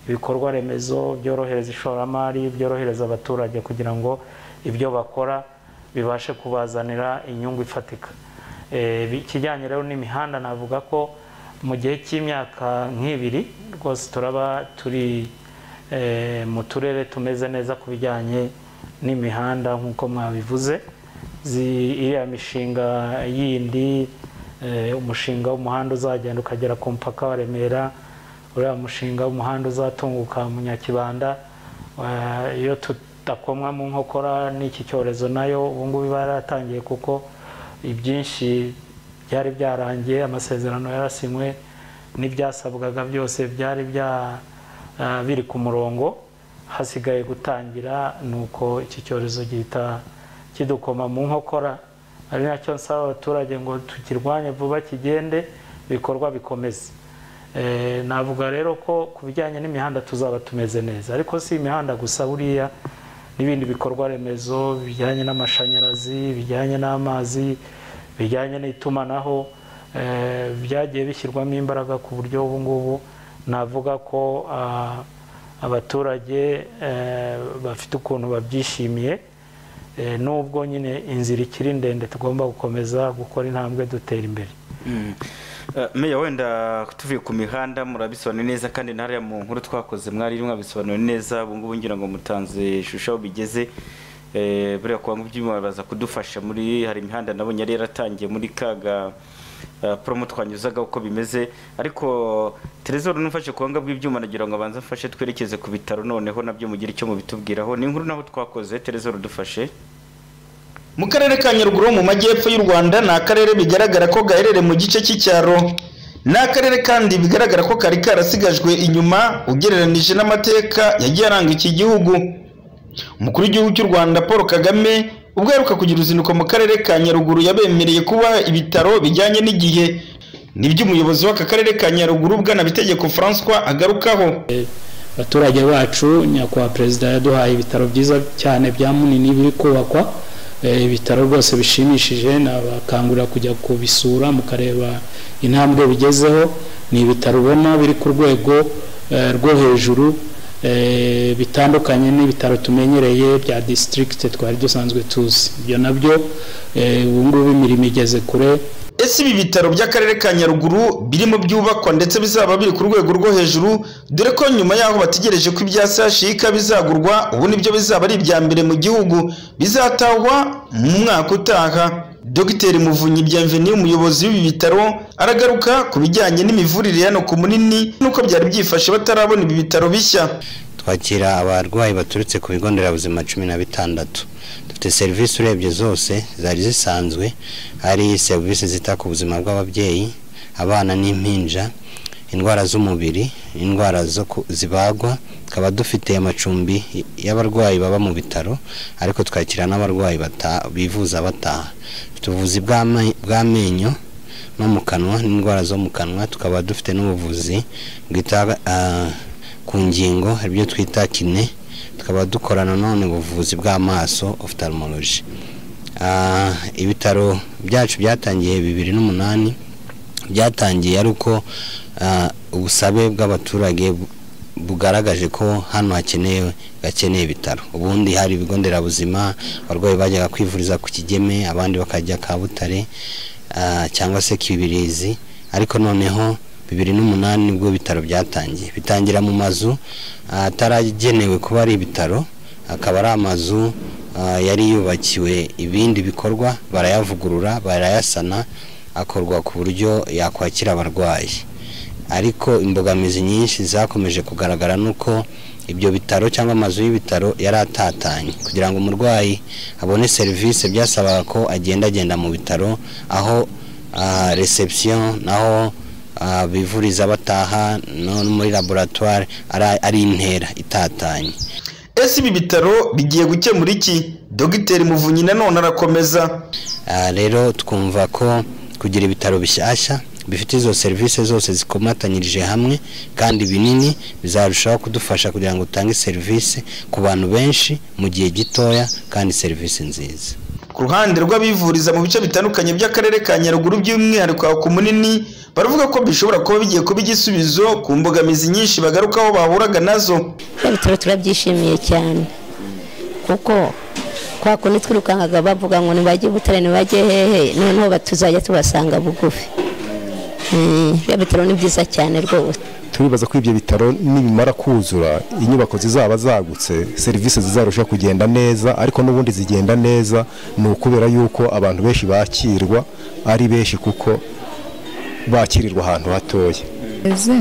ibikorwa remezo byorohereza ishoramari byorohereza abaturage kugira ngo ibyo bakora bibashe kubazanira inyungu ifatika ikijyanye rero n'imihanda navuga ko mu gihe cy'imyaka nk'ibiri rwose turaba turi mu turere tumeze neza ku bijyanye n'imihanda nk'uko mwabivuze iriya mishinga yindi umushinga w'umuhanda uzagenda ukagera ku mupaka wa remera uriya mushinga w'umuhanda uzatunguka mu nyakibanda iyo tudakomwa mu nkokora n'iki cyorezo nayo ubungubu iba yaratangiye kuko ibyinshi byari byarangiye amasezerano yarasinywe n'ibyasabwaga byose byari biri ku murongo hasigaye gutangira ni uko iki cyorezo gihita kidukoma mu nkokora ari nacyo nsaba abaturage ngo tukirwanye vuba kigende ibikorwa bikomeze navuga rero ko ku bijyanye n'imihanda tuzaba tumeze neza ariko si imihanda gusa buriya n'ibindi bikorwa remezo bijyanye n'amashanyarazi bijyanye n'amazi bijyanye n'itumanaho byagiye bishyirwamo imbaraga ku buryo ubu ngubu navuga ko abaturage bafite ukuntu babyishimiye nubwo nyine inzira ikiri ndende tugomba gukomeza gukora intambwe dutera imbere meya wenda tuvuye ku mihanda murabisobanura neza kandi ntariya mu nkuru twakoze mwari mwabisobanura neza ubu ngubu ngira ngo mutanze ishusho aho bigeze buriya kuba ngo baza kudufasha muri hari imihanda nabonye yari yaratangiye muri kaga poromo twanyuzaga uko bimeze ariko terezoro n'umfashe ku buhanga bw'ibyuma nagira ngo abanze mfashe twerekeze ku bitaro noneho nabyo mugire icyo mubitubwiraho ni inkuru naho twakoze terezoro dufashe mu karere ka nyaruguru mu majyepfo y'u rwanda ni akarere bigaragara ko gaherereye mu gice cy'icyaro ni akarere kandi bigaragara ko kari karasigajwe inyuma ugereranije n'amateka yagiye aranga iki gihugu umukuru w'igihugu cy'u rwanda paul kagame ubwo aheruka kugira uruzinduko mu karere ka nyaruguru yabemereye kuba ibitaro bijyanye n'igihe nibyo umuyobozi w'aka karere ka nyaruguru bwanabitegeko francois agarukaho abaturage bacu nyakubahwa perezida yaduhaye ibitaro byiza cyane bya munini biri kubakwa ibitaro rwose bishimishije nabakangurira kujya kubisura mukareba intambwe bigezeho ni ibitaro ubona biri ku rwego rwo hejuru bitandukanye n'ibitaro tumenyereye bya disitirigiti twari dusanzwe tuzi ibyo nabyo ubu ngubu imirimo igeze kure ese ibi bitaro by'akarere ka nyaruguru birimo byubakwa ndetse bizaba biri ku rwego rwo hejuru dore ko nyuma yaho bategereje ko ibya sashika bizagurwa ubu nibyo bizaba ari ibya mbere mu gihugu bizatahwa mu mwaka utaha dogiteri muvunyi byamveni umuyobozi w'ibi bitaro aragaruka ku bijyanye n'imivurire hano ku munini n'uko byari byifashe batarabona ibi bitaro bishya twakira abarwayi baturutse ku bigo nderabuzima cumi na bitandatu dufite serivisi urebye zose zari zisanzwe hari serivisi zita ku buzima bw'ababyeyi abana n'impinja indwara z'umubiri indwara zo ku- zibagwa tukaba dufite amacumbi y'abarwayi baba mu bitaro ariko twakira n'abarwayi bata- bivuza bataha dufite ubuvuzi bw'ame- bw'amenyo no mu kanwa n'indwara zo mu kanwa tukaba dufite n'ubuvuzi bwita ah, ku ngingo aribyo twita kine tukaba dukora nanone ubuvuzi bw'amaso ophthalmology Ah, ibitaro byacu byatangiye bibiri n'umunani byatangiye ari uko ah, ubusabe bw'abaturage bu- bugaragaje ko hano hakenewe hakeneye ibitaro ubundi hari ibigo nderabuzima abarwayi bajyaga kwivuriza ku kigeme abandi bakajya kabutare ah, cyangwa se kibirizi ariko noneho bibiri n'umunani nibwo ibitaro byatangiye bitangira mu mazu ah, ataragenewe kuba ari ibitaro akaba ari amazu ah, yari yubakiwe ibindi bikorwa barayavugurura barayasana akorwa ku buryo yakwakira abarwayi ariko imbogamizi nyinshi zakomeje kugaragara nuko ibyo bitaro cyangwa amazu y'ibitaro yari atatanye kugira ngo umurwayi abone serivisi byasabaga ko agenda agenda mu bitaro aho ah, reception naho ah, bivuriza bataha no muri laboratoire ari- ari intera itatanye ese ibi bitaro bigiye gukemura iki dogiteri muvunyi nanone arakomeza Ah, rero twumva ko kugira ibitaro bishyashya bifite izo serivisi zose zikomatanyirije hamwe kandi binini bizarushaho kudufasha kugira ngo utange serivisi ku bantu benshi mu gihe gitoya kandi serivisi nziza ku ruhande rw'abivuriza mu bice bitandukanye by'akarere ka nyaruguru by'umwihariko aho ku munini baravuga ko bishobora kuba bigiye kuba igisubizo ku mbogamizi nyinshi bagarukaho bahuraga nazo bitaro turabyishimiye cyane kuko kwa kundi twirukankaga bavuga ngo ntibajye butare ntibajye hehe noneho ba- tuzajya tubasanga bugufi Mm, biriya bitaro ni byiza cyane rwose turibaza ko ibyo bitaro nibimara kuzura inyubako zizaba zagutse serivisi zizarushaho kugenda neza ariko n'ubundi zigenda neza ni ukubera yuko abantu benshi bakirwa ari benshi kuko bakirirwa ahantu hatoya ese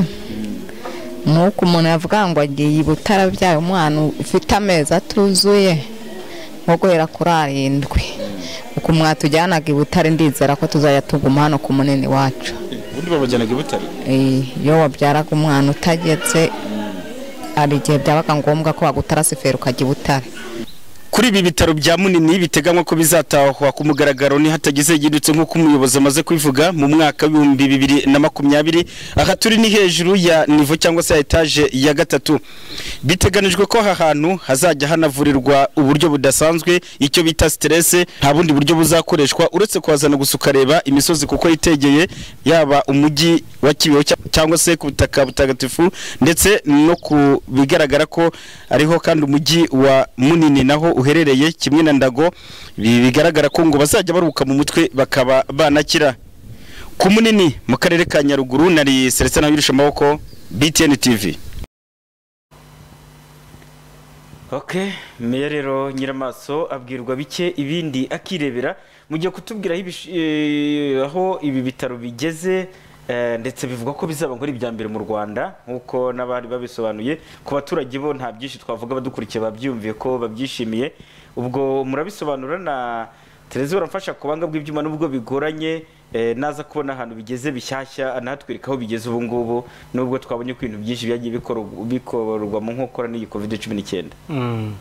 nuko umuntu yavuga ngo agiye i butara byaye umwana ufite amezi atuzuye nko guhera kuri arindwi uku mwatujyanaga i butare ndizera ko tuzajya tuguma hano ku munini wacu ubundi babajyanaga i butare Eh, iyo wabyaraga umwana utagetse hari igihe byabaga ngombwa ko wagutara siferi ukajya i butare Kuri ibi bitaro bya Munini biteganywa ko bizatahwa ku mugaragaro ni hatagize yidutse nk'uko umuyobozi amaze kubivuga mu mwaka w'ibihumbi bibiri na makumyabiri aha turi ni hejuru ya nivo cyangwa se ya etaje ya gatatu biteganijwe ko aha hantu hazajya hanavurirwa uburyo budasanzwe icyo bita siterese nta bundi buryo buzakoreshwa uretse kuhazana gusa ukareba imisozi kuko yitegeye yaba umujyi wa Kibeho cya- cyangwa se ku butaka butagatifu ndetse no ku bigaragara ko ariho kandi umujyi wa munini naho uherereye kimwe na ndago Bi- bigaragara ko ngo bazajya baruhuka mu mutwe bakaba banakira ku munini mu karere ka nyaruguru nari seretse nawirisha amaboko btn tv ok meya rero nyiramaso abwirwa bike ibindi akirebera mu gihe kutubwira aho ibish- eh, aho ibi bitaro bigeze eh, ndetse bivuga ko bizaba ngo ari ibya mbere mu rwanda nk'uko n'abari babisobanuye ku baturage bo nta byinshi twavuga badukurikiye babyumviye ko babyishimiye ubwo murabisobanura na televiziyo baramfasha ku buhanga bw'ibyuma n'ubwo bigoranye eh, naza kubona ahantu bigeze bishyashya anatwereka aho bigeze ubu ngubu nubwo twabonye ko ibintu byinshi byagiye bikorwa- bikorwa mu nkokora n'iyi covid cumi n'icyenda Mm.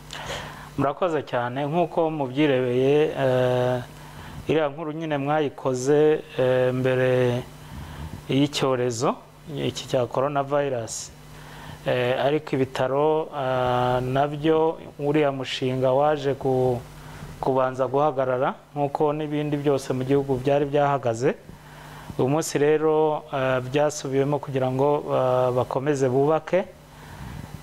murakoze cyane nk'uko mubyirebeye eh, iriya nkuru nyine mwayikoze eh, mbere y'icyorezo iki cya korona vayirasi ariko ibitaro ah, nabyo uriya mushinga waje ku- kubanza guhagarara nk'uko n'ibindi byose mu gihugu byari byahagaze uyu munsi rero eh, byasubiwemo kugira ngo ah, bakomeze bubake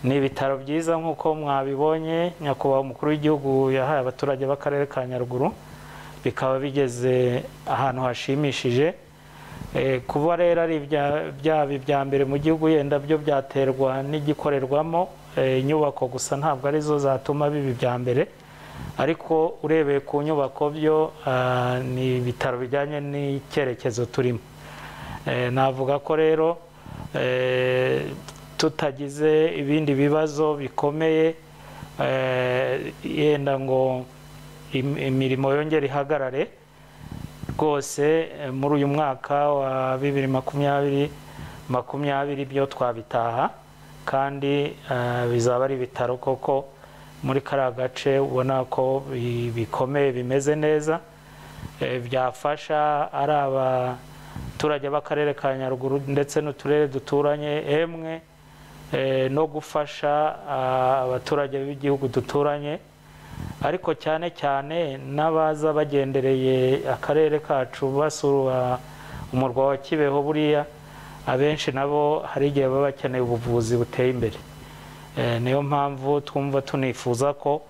ni ibitaro byiza nk'uko mwabibonye nyakubahwa umukuru w'igihugu yahaye abaturage b'akarere ka nyaruguru bikaba bigeze ahantu hashimishije Eh, kuba rero ari ibya- byaba ibya mbere mu gihugu yenda byo byaterwa n'igikorerwamo eh, inyubako gusa ntabwo arizo zatuma biba ibya mbere ariko urebeye ku nyubako byo ah, ni ibitaro bijyanye n'icyerekezo turimo Eh, navuga ko rero eh, tutagize ibindi bibazo bikomeye eh, yenda ngo im- imirimo yongere ihagarare rwose eh, muri uyu mwaka wa bibiri makumyabiri makumyabiri byo twabitaha kandi eh, bizaba ari ibitaro koko muri kariya gace ubona ko bi- bikomeye bimeze neza eh, byafasha ari abaturage b'akarere ka nyaruguru ndetse n'uturere duturanye emwe eh, no gufasha ah, abaturage b'igihugu duturanye ariko cyane cyane n'abaza bagendereye akarere kacu basura umurwa wa kibeho buriya abenshi nabo hari igihe baba bakeneye ubuvuzi buteye imbere Eh, niyo mpamvu twumva tunifuza ko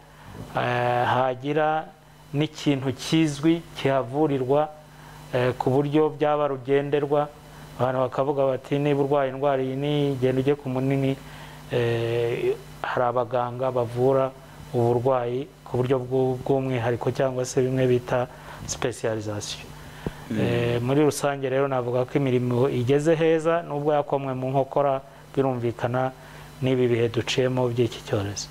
eh, hagira n'ikintu kizwi kihavurirwa eh, ku buryo byaba rugenderwa abantu bakavuga bati niba urwaye indwara iyi ni genda ujye ku munini Eh, hari abaganga bavura uburwayi ku buryo bw'u- bw'umwihariko cyangwa se bimwe bita specialization Eh, muri rusange rero navuga ko imirimo igeze heza nubwo yakomwe mu nkokora birumvikana n'ibi bihe duciyemo by'iki cyorezo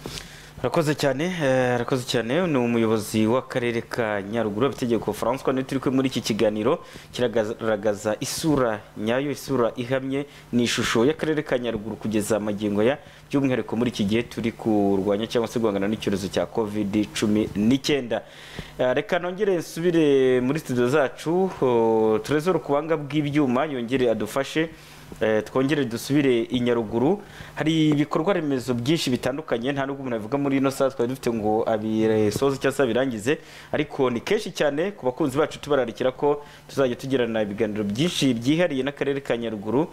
arakoze cyane eh, arakoze cyane ni umuyobozi w'akarere ka nyaruguru abitegeko francois niwe turi kumwe muri iki kiganiro kiragaragaza isura nyayo isura ihamye ni ishusho y'akarere ka nyaruguru kugeza magingo ya by'umwihariko muri iki gihe turi kurwanya cyangwa se guhangana n'icyorezo cya covid cumi n'icyenda Eh, reka nongere nsubire muri studio zacu oh, trezor kubanga bw'ibyuma yongere adufashe Eh, twongere dusubire i nyaruguru hari ibikorwa remezo byinshi bitandukanye nta n'ubwo umuntu avuga muri ino saha twari dufite ngo abisoze cyangwa se abirangize ariko ni kenshi cyane ku bakunzi bacu tubararikira ko tuzajya tugirana ibiganiro byinshi byihariye n'akarere ka nyaruguru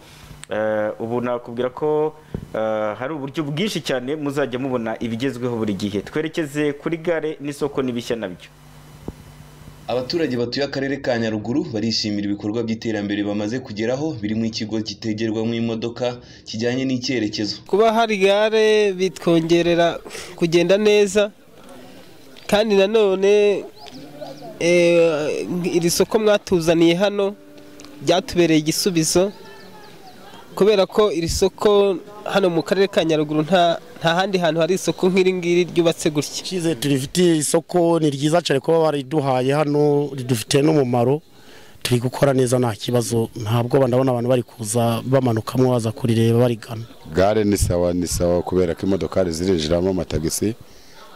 Eh, ubu nakubwira ko eh, hari uburyo bwinshi cyane muzajya mubona ibigezweho buri gihe twerekeze kuri gare n'isoko n'ibishya nabyo Abaturage batuye akarere ka Nyaruguru barishimira ibikorwa by'iterambere bamaze kugeraho birimo ikigo kitegerwamo imodoka kijyanye n'icyerekezo kuba hari gare bitwongerera kugenda neza kandi nanone eh, iri soko mwatuzaniye hano ryatubereye igisubizo kubera ko iri soko hano mu karere ka nyaruguru nta nta handi hantu hari isoko nk'iri ngiri ryubatse gutya icyizere turifitiye isoko ni ryiza cyane kuba bariduhaye hano ridufitiye n'umumaro turi gukora neza nta kibazo ntabwo ndabona abantu bari kuza bamanukamo baza kurireba barigana gare ni sawa ni sawa kubera ko imodokari zirinjiramo amatagisi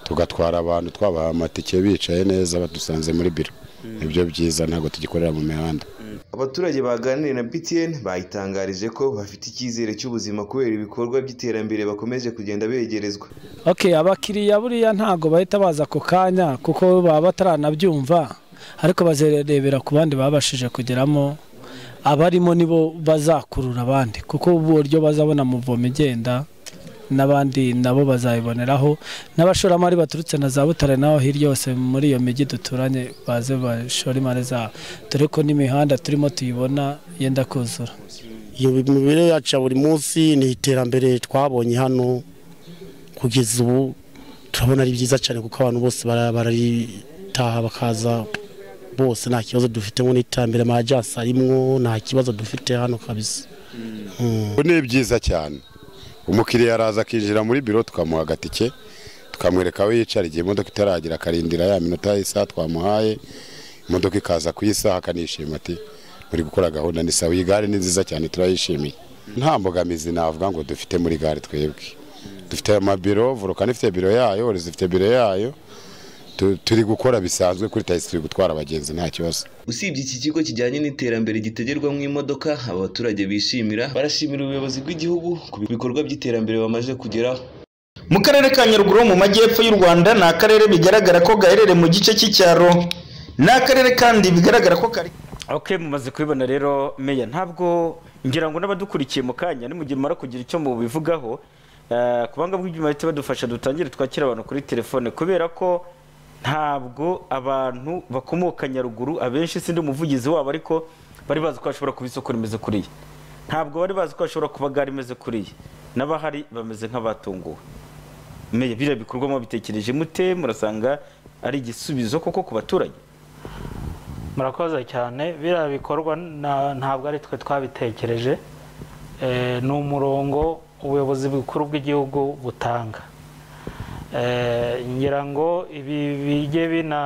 tugatwara abantu twabaha amatike bicaye neza badusanze muri biro nibyo byiza ntabwo tugikorera mu mihanda Abaturage baganiriye na BTN bayitangarije ko bafite icyizere cy'ubuzima kubera ibikorwa by'iterambere bakomeje kugenda begerezwa okay abakiriya buriya ntabwo bahita baza ako kanya kuko baba bataranabyumva ariko bazarebera ku bandi babashije kugeramo abarimo nibo bazakurura abandi kuko uburyo bazabona muvoma igenda n'abandi nabo bazabiboneraho n'abashoramari baturutse na za butare naho hirya yose muri iyo mijyi duturanye baze bashora imari zabo dore ko n'imihanda turimo tuyibona yenda kuzura iyo mibiri yacu ya buri munsi ni iterambere twabonye hano kugeza ubu turabona ari byiza cyane kuko abantu bose bara- bararitaha bakaza bose nta kibazo dufitemo n'iterambere amajyasi arimwo nta kibazo dufite hano kabisa ubu ni byiza cyane umukiriya araza akinjira muri biro tukamuha agatike tukamwereka aho yicara igihe imodoka itaragera akarindira ya minota y'isaha twamuhaye imodoka ikaza ku isaha akanishima ati muri gukora gahunda ni sawa iyi gare ni nziza cyane turayishimiye nta mbogamizi navuga ngo dufite muri gare twebwe dufite amabiro volukani ifite biro yayo orizi ifite biro yayo Tu- turi gukora bisanzwe kuri tagisi turi gutwara abagenzi nta kibazo usibye iki kigo kijyanye n'iterambere gitegerwamo imodoka aba baturage bishimira barashimira ubuyobozi bw'igihugu ku bikorwa by'iterambere bamaze kugeraho mu karere ka nyaruguru ho mu majyepfo y'u rwanda ni akarere bigaragara ko gaherereye mu gice cy'icyaro ni akarere kandi bigaragara ko kari ok mumaze kubibona rero meya ntabwo ngira ngo n'abadukurikiye mu kanya ni mu gihe mumara kugira icyo mubivugaho eh, kubanga bw'ibyuma bahita badufasha dutangire twakira abantu kuri telefone kubera ko ntabwo abantu bakomoka nyaruguru abenshi sindi umuvugizi wabo ariko bari bazi ko bashobora kuba isoko rimeze kuriya ntabwo bari bazi ko bashobora kuba gare imeze kuriya n'abahari bameze nk'abatunguwe meya biriya bikorwamo bitekereje mute murasanga ari igisubizo koko ku baturage murakoze cyane biriya bikorwa na- ntabwo ari twe twabitekereje Eh, ni umurongo ubuyobozi bukuru bw'igihugu butanga Eh, ngira ngo ibi bijye bina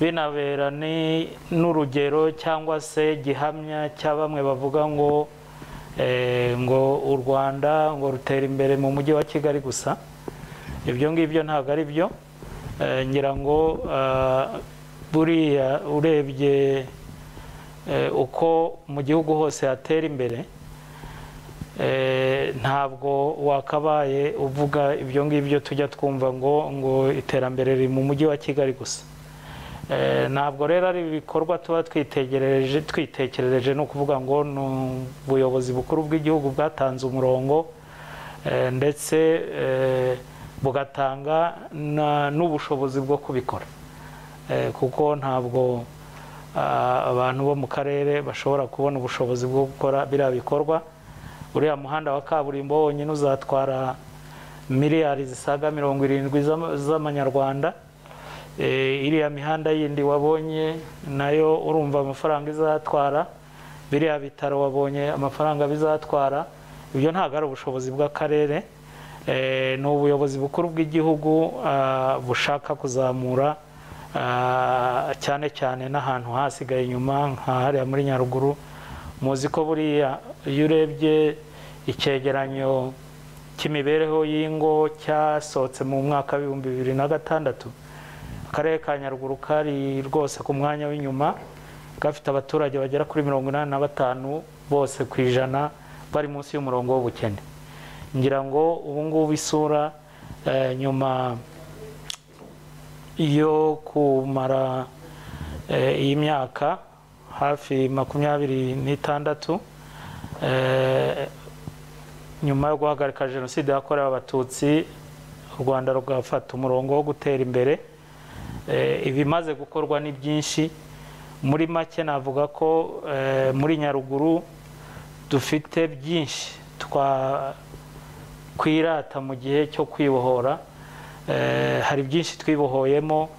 binabera ni n'urugero cyangwa se gihamya cya bamwe bavuga ngo eh, ngo u rwanda ngo rutera imbere mu mujyi wa kigali gusa ibyo ngibyo ntabwo ari byo Eh, ngira ngo ah, buriya urebye eh, uko mu gihugu hose hatera imbere eh, ntabwo wakabaye uvuga ibyo ngibyo tujya twumva ngo ngo iterambere riri mu mujyi wa kigali gusa Eh, ntabwo rero ari ibikorwa tuba twitegereje twitekerereje ni ukuvuga ngo ni ubuyobozi bukuru bw'igihugu bwatanze umurongo eh, ndetse eh, bugatanga na- n'ubushobozi bwo kubikora Eh, kuko ntabwo ah, abantu bo mu karere bashobora kubona ubushobozi bwo gukora biriya bikorwa uriya muhanda wa kaburimbo wonyine uzatwara miliyari zisaga mirongo irindwi z'ama- z'amanyarwanda Eh, iriya mihanda yindi wabonye nayo urumva amafaranga izatwara biriya bitaro wabonye amafaranga bizatwara ibyo ntabwo ari ubushobozi bw'akarere Eh, ni ubuyobozi bukuru bw'igihugu ah, bushaka kuzamura ah, cyane cyane n'ahantu hasigaye inyuma nka hariya muri nyaruguru muzi ko buriya iyo urebye icyegeranyo cy'imibereho y'ingo cyasohotse mu mwaka w'ibihumbi bibiri na gatandatu akarere ka nyaruguru kari rwose ku mwanya w'inyuma gafite abaturage bagera kuri mirongo inani na batanu bose ku ijana bari munsi y'umurongo w'ubukene ngira ngo ubu ngubu isura eh, nyuma yo kumara eh, iyi myaka hafi makumyabiri n'itandatu eh, nyuma yo guhagarika jenoside yakorewe abatutsi u rwanda rugafata umurongo wo gutera imbere Eh, ibimaze gukorwa ni byinshi muri make navuga ko eh, muri nyaruguru dufite byinshi twa kwirata mu gihe cyo kwibohora Eh, hari byinshi twibohoyemo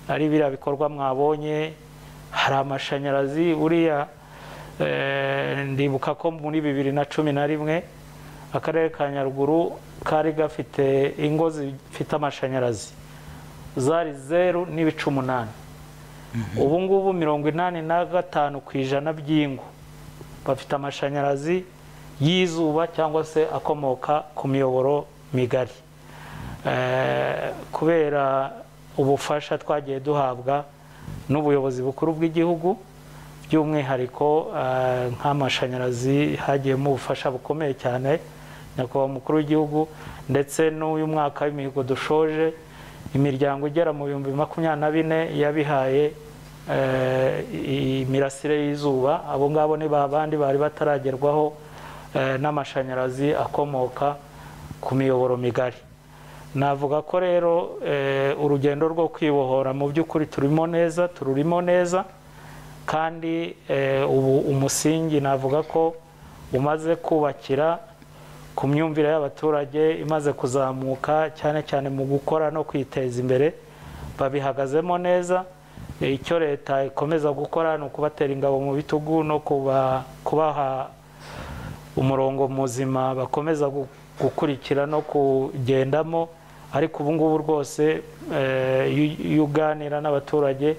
ari biriya bikorwa mwabonye hari amashanyarazi uriya eh, ndibuka ko muri bibiri na cumi na rimwe akarere ka nyaruguru kari gafite ingo zifite amashanyarazi zari zeru n'ibice umunani ubu ngubu mirongo inani na gatanu ku ijana by'ingo bafite amashanyarazi y'izuba cyangwa se akomoka ku miyoboro migari Eh, kubera ubufasha twagiye duhabwa n'ubuyobozi bukuru bw'igihugu by'umwihariko eh, nk'amashanyarazi hagiyemo ubufasha bukomeye cyane nyakubahwa umukuru w'igihugu ndetse n'uyu mwaka w'imihigo dushoje imiryango igera mu bihumbi makumyabiri na bine yabihaye eh, imirasire y'izuba abo ngabo ni ba bandi bari bataragerwaho eh, n'amashanyarazi akomoka ku miyoboro migari navuga ko rero eh, urugendo rwo kwibohora mu by'ukuri turimo neza tururimo neza kandi eh, ubu umusingi navuga ko umaze kubakira ku myumvire y'abaturage imaze kuzamuka cyane cyane mu gukora no kwiteza imbere babihagazemo neza Eh, icyo leta ikomeza gukora ni ukubatera ingabo mu bitugu no kuba- kubaha umurongo muzima bakomeza gu- gukurikira no kugendamo ariko ubu ngubu rwose eh, iyo- iyo uganira n'abaturage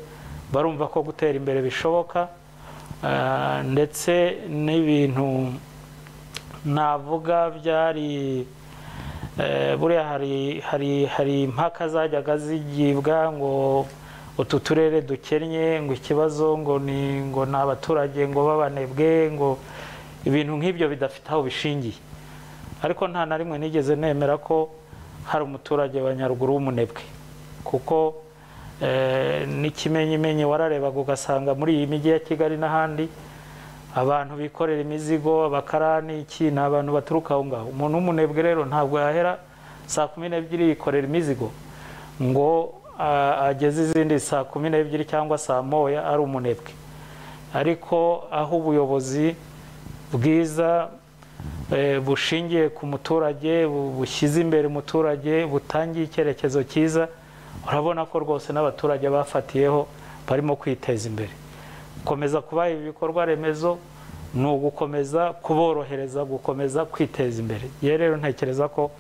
barumva ko gutera imbere bishoboka eh, ndetse n'ibintu navuga byari eh, buriya hari hari hari impaka zajyaga zigibwa ngo utu turere dukennye ngo ikibazo ngo ni ngo ni abaturage ngo b'abanebwe ngo ibintu nk'ibyo bidafite aho bishingiye ariko nta na rimwe nigeze nemera ko hari umuturage wa nyaruguru w'umunebwe kuko eh, n'ikimenyimenyi wararebaga ugasanga muri iyi mijyi ya kigali n'ahandi abantu bikorera imizigo abakarani iki ni abantu baturuka aho ngaho umuntu w'umunebwe rero ntabwo yahera saa kumi n'ebyiri yikorera imizigo ngo ah, ageze izindi saa kumi n'ebyiri cyangwa saa moya ari umunebwe ariko aho ubuyobozi bwiza eh, bushingiye ku muturage bu- bushyize imbere umuturage butangiye icyerekezo cyiza urabona ko rwose n'abaturage bafatiyeho barimo kwiteza imbere gukomeza kubaha ibikorwa remezo ni ugukomeza kuborohereza gukomeza kwiteza imbere yewe rero ntekereza ko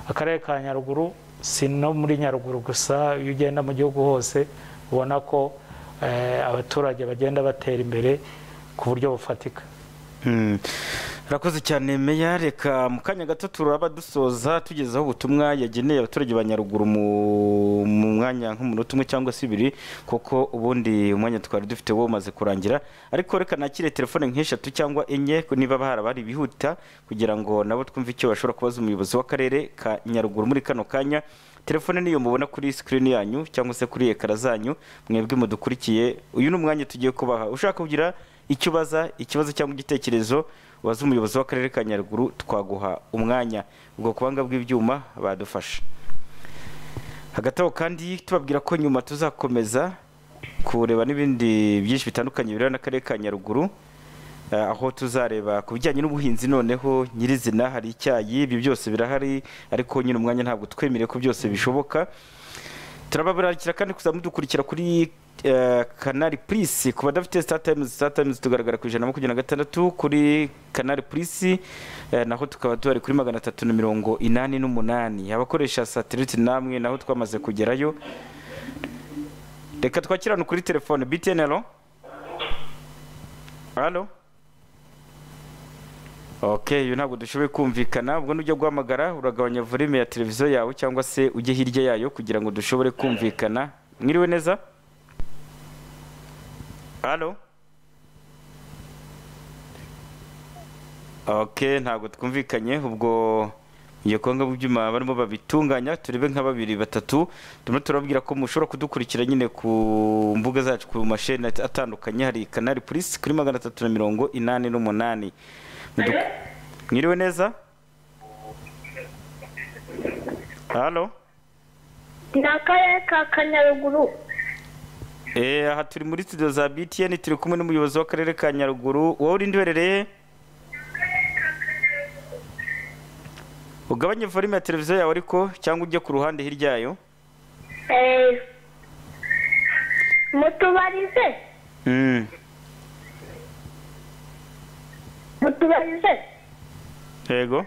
akarere ka nyaruguru si no muri nyaruguru gusa iyo ugenda mu gihugu hose ubona ko eh, abaturage bagenda batera imbere ku buryo bufatika urakoze cyane meya reka mu kanya gato turaba dusoza tugezaho ubutumwa yageneye abaturage ba nyaruguru mu mu mwanya nk'umunota umwe cyangwa se ibiri kuko ubundi umwanya twari dufite wo umaze kurangira ariko reka nakire telefone nk'eshatu cyangwa enye niba bahari abari bihuta kugira ngo nabo twumve icyo bashobora kubaza umuyobozi w'akarere ka nyaruguru muri kano kanya telefone niyo mubona kuri sikirini yanyu cyangwa se kuri ekara zanyu mwebwe mudukurikiye uyu ni umwanya tugiye kubaha ushaka kugira icyo ubaza ikibazo cyangwa igitekerezo waza umuyobozi w'akarere ka nyaruguru twaguha umwanya ubwo kubanga bw'ibyuma badufasha hagati aho kandi tubabwira ko nyuma tuzakomeza kureba n'ibindi byinshi bitandukanye bireba n'akarere ka nyaruguru Eh, aho tuzareba ku bijyanye n'ubuhinzi noneho nyirizina hari icyayi ibyo byose birahari ariko nyine umwanya ntabwo twemereye ko byose bishoboka turababarakira kandi kuzamudukurikira kuri eh, kanari purisi ku badafite sitatayimuzi sitatayimuzi tugaragara ku ijana na makumyabiri na gatandatu kuri kanari purisi eh, naho tukaba duhari kuri magana atatu na mirongo inani n'umunani abakoresha satelite namwe naho twamaze kugerayo reka twakirane kuri telefone btn alo alo ok uyu ntabwo dushoboye kumvikana ubwo nujya guhamagara uragabanya volume ya televiziyo yawe cyangwa se ujye hirya yayo kugira ngo dushobore kumvikana mwiriwe neza halo ok ntabwo twumvikanye ubwo iyo kongo byuma barimo babitunganya turebe nka babiri batatu turimo turababwira ko mushobora kudukurikira nyine ku mbuga zacu ku masheni atandukanye hari kanari purisi kuri magana atatu na mirongo inani n'umunani Mudu- mwiriwe neza halo ni akarere ka kanyaruguru Eh, aha turi muri studio za btn turi kumwe n'umuyobozi w'akarere ka nyaruguru wowe urinde uherereye ugabanye volume ya televiziyo yawe ariko cyangwa ujye ku ruhande hirya yayo Eh, mutubarize Mm. mutubarize yego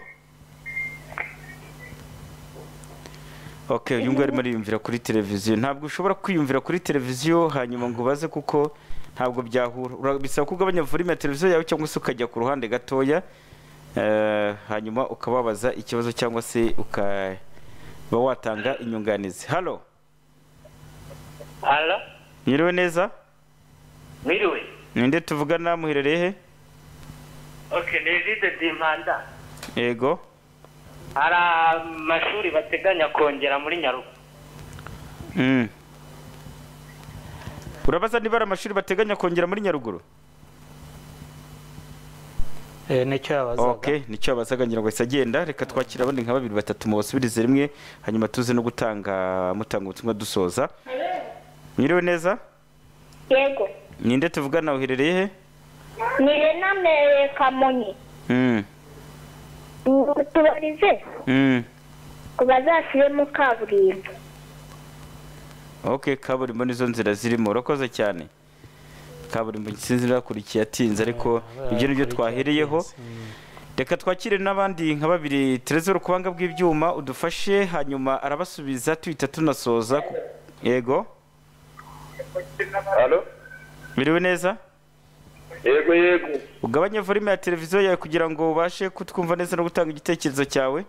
ok uyu nguyu arimo ariyumvira kuri televiziyo ntabwo ushobora kwiyumvira kuri televiziyo hanyuma ngo ubaze kuko ntabwo byahura Ura- bisaba ko ugabanya volume ya televiziyo yawe cyangwa se ukajya ku ruhande gatoya eh, hanyuma ukababaza ikibazo cyangwa se ukaba watanga inyunganizi halo halo mwiriwe neza mwiriwe ninde tuvugana muherereye he ok ni vide dimpanda yego hari amashuri bateganya kongera muri nyaruguru Mm. urabaza niba ari amashuri bateganya kongera muri nyaruguru nicyo yabazaga ok nicyo yabazaga ngira ngo ahise agenda reka twakire abandi nka babiri batatu mubasubirize rimwe hanyuma tuze no gutanga mutanga ubutumwa dusoza mwiriwe neza yego ninde tuvugana uherereye he ni renamere kamonyi Mm, mutubarize mm. ku bazashyiremo kaburimbo ok kaburimbo nizo nzira zirimo urakoze cyane kaburimbo sinzi nakurikiye atinze ariko ibyo nibyo twahereyeho reka twakire n'abandi nka babiri terezero kubanga bw'ibyuma udufashe hanyuma arabasubiza tuhita tunasoza ku- yego halo biriwe neza yego yego ugabanye volume ya televiziyo yawe kugira ngo ubashe kutwumva neza no gutanga igitekerezo cyawe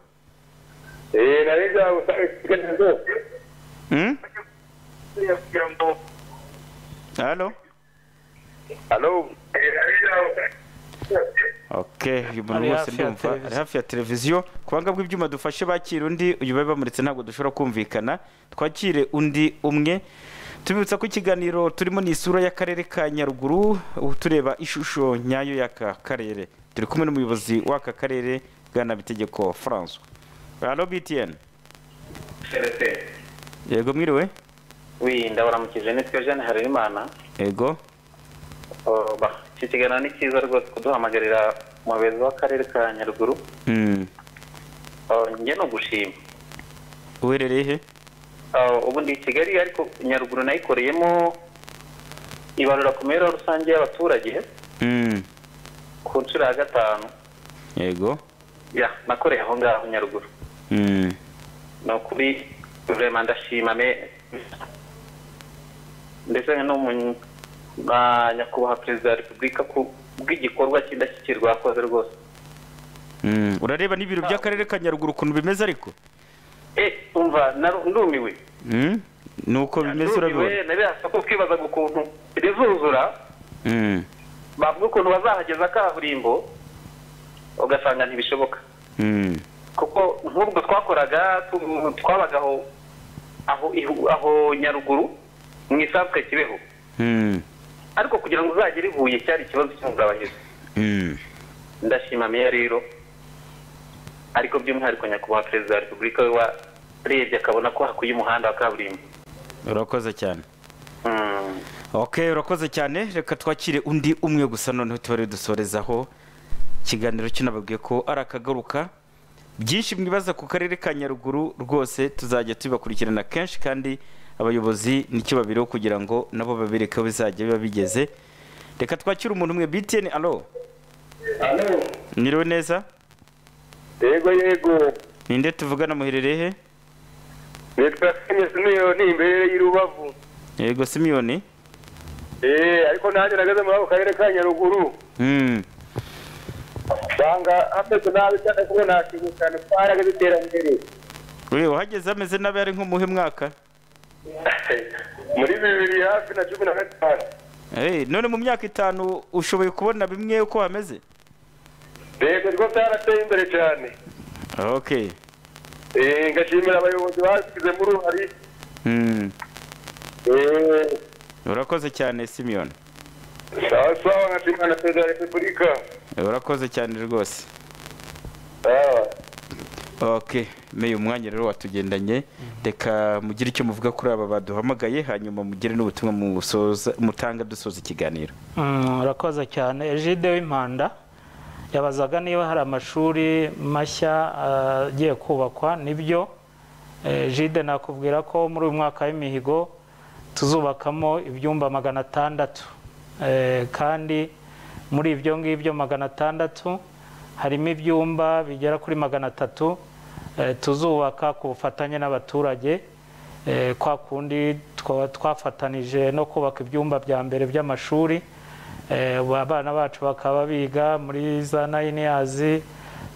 Eh, nari nzagutanga igitekerezo Mm? kugira ngo halo halo Eh, nari nzagutanga ok uyu muntu Ari wese hafi ya ndumva ari televiziyo. hafi ya televiziyo kubanga bw'ibyuma dufashe bakire undi uyu bari bamuritse ntabwo dushobora kumvikana twakire undi umwe tubibutsa ko ikiganiro turimo ni isura y'akarere ka nyaruguru ubu tureba ishusho nyayo y'aka karere turi kumwe n'umuyobozi w'aka karere bwana bitegeko francois halo btn yego mwiriwe wi ndabaramukije nitwe jeanne harerimana yego Oh, ba- iki kiganiro ni cyiza rwose kuduhamagarira umuyobozi w'akarere ka nyaruguru Mm. Oh, njye ni ugushima uherereye he Ah, ubu ndi i kigali ariko nyaruguru nayikoreyemo ibarura ku mibereho rusange y'abaturage Mm, ku nshuro ya gatanu yego ya nakoreye aho ngaho nyaruguru Mm, ni ukuri rurema ndashima me ndetse no mu na nyakubahwa perezida wa repubulika ku bw'igikorwa cy'indashyikirwa yakoze rwose mm. urareba n'ibiro by'akarere ka nyaruguru ukuntu bimeze ariko eh umva naru- ndumiwe Mm, ni uko bimeze urabibona ndumiwe nabirasa ko twibazaga ukuntu rizuzura Mm, bavuga ukuntu bazahageza kaburimbo ugasanga ntibishoboka mm, kuko nk'ubwo twakoraga tu- twabaga aho aho ihu- aho nyaruguru mu isanzwe kibeho mm, ariko kugira ngo uzagere i huye cyari ikibazo cy'umugabanyizo mm. ndashima meya rero ariko by'umwihariko nyakubahwa perezida wa repubulika we warebye akabona ko hakwiye umuhanda wa kaburimbo urakoze cyane Mm. ok urakoze cyane reka twakire undi umwe gusa noneho tubare dusorezaho ikiganiro kinababwiye ko ari akagaruka byinshi mwibaza ku karere ka nyaruguru rwose tuzajya tubibakurikirana kenshi kandi abayobozi nicyo babiriho kugira ngo nabo babereke aho bizajya biba bigeze reka twakire umuntu umwe btn alo alo mwiriwe neza yego yego ninde tuvugana muherereye he nitwa simoni simiyoni imbere y'i rubavu yego simiyoni eee ariko nanjye nageze muri ako karere ka nyaruguru Mm, usanga hameze nabi cyane kuko nashimye cyane ko harageze iterambere we uhageze ameze nabi ari nk'umuhe mwaka muri bibiri hafi na cumi na gatanu Eh, none mu myaka itanu ushoboye kubona bimwe uko hameze yego rwo byarateye imbere cyane ok eee ngashimira abayobozi babigizemo uruhare Mm, eee urakoze cyane simiyoni sawa sawa nkashimira na perezida wa repubulika urakoze cyane rwose sawa ok meya umwanya rero watugendanye reka mugire icyo muvuga kuri aba baduhamagaye hanyuma mugire n'ubutumwa musoza- mutanga dusoza ikiganiro Mm, urakoze cyane ejide w'impanda yabazaga niba hari amashuri mashya ah, agiye kubakwa nibyo Eh, ejide nakubwira ko muri uyu mwaka w'imihigo tuzubakamo ibyumba magana atandatu Eh, kandi muri ibyo ngibyo magana atandatu harimo ibyumba bigera kuri magana atatu eh, tuzubaka ku bufatanye n'abaturage Eh, kwa kundi twa- twafatanije no kubaka ibyumba bya mbere by'amashuri Eh, ubu abana bacu bakaba biga muri za nine years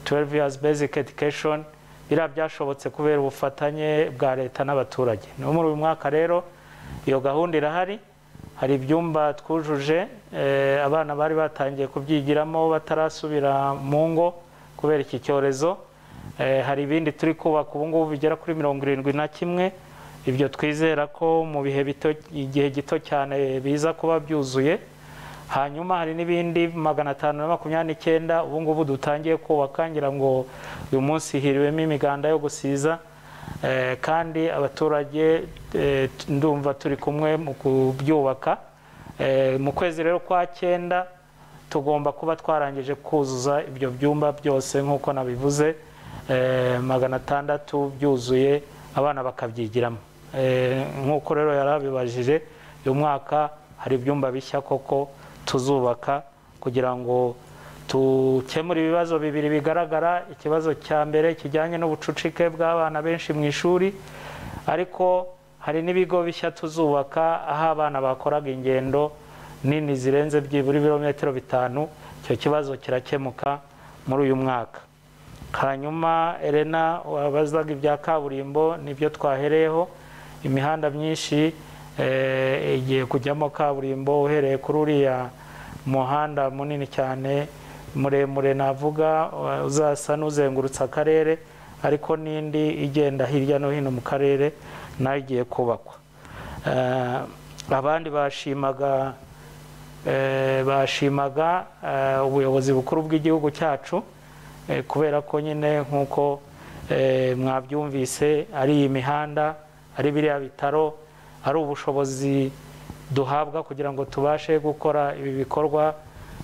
12 years basic education biriya byashobotse kubera ubufatanye bwa leta n'abaturage niyo muri uyu mwaka rero iyo gahunda irahari hari ibyumba twujuje eh, abana bari batangiye kubyigiramo batarasubira mu ngo kubera iki cyorezo Eh, hari ibindi turi kubaka ubu ngubu bigera kuri mirongo irindwi na kimwe ibyo twizera ko mu bihe bito igihe gito cyane biza kuba byuzuye hanyuma hari n'ibindi magana atanu na makumyabiri n'icyenda ubu ngubu dutangiye kubaka ngira ngo uyu munsi hiriwemo imiganda yo gusiza Eh, kandi abaturage eh, t- ndumva turi kumwe mu kubyubaka Eh, mu kwezi rero kwa cyenda tugomba kuba twarangije kuzuza ibyo byumba byose nk'uko nabivuze eh, magana atandatu byuzuye abana bakabyigiramo Eh, nk'uko rero yarabibajije uyu mwaka hari ibyumba bishya koko tuzubaka kugira ngo dukemure ibibazo bibiri bigaragara ikibazo cya mbere kijyanye n'ubucucike bw'abana benshi mu ishuri ariko hari n'ibigo bishya tuzubaka aho abana bakoraga ingendo nini zirenze byibura ibirometero bitanu icyo kibazo kirakemuka muri uyu mwaka hanyuma Elena wabazaga ibya kaburimbo nibyo twahereyeho imihanda myinshi eh, igiye kujyamo kaburimbo uhereye kuri uriya muhanda munini cyane muremure navuga eh, uzasa n'uzengurutse akarere ariko n'indi igenda hirya no hino mu karere nayo igiye kubakwa Eh, abandi bashimaga eh, bashimaga eh, ubuyobozi bukuru bw'igihugu cyacu eh, kubera ko nyine nk'uko eh, mwabyumvise ari iyi mihanda ari biriya bitaro ari ubushobozi duhabwa kugira ngo tubashe gukora ibi bikorwa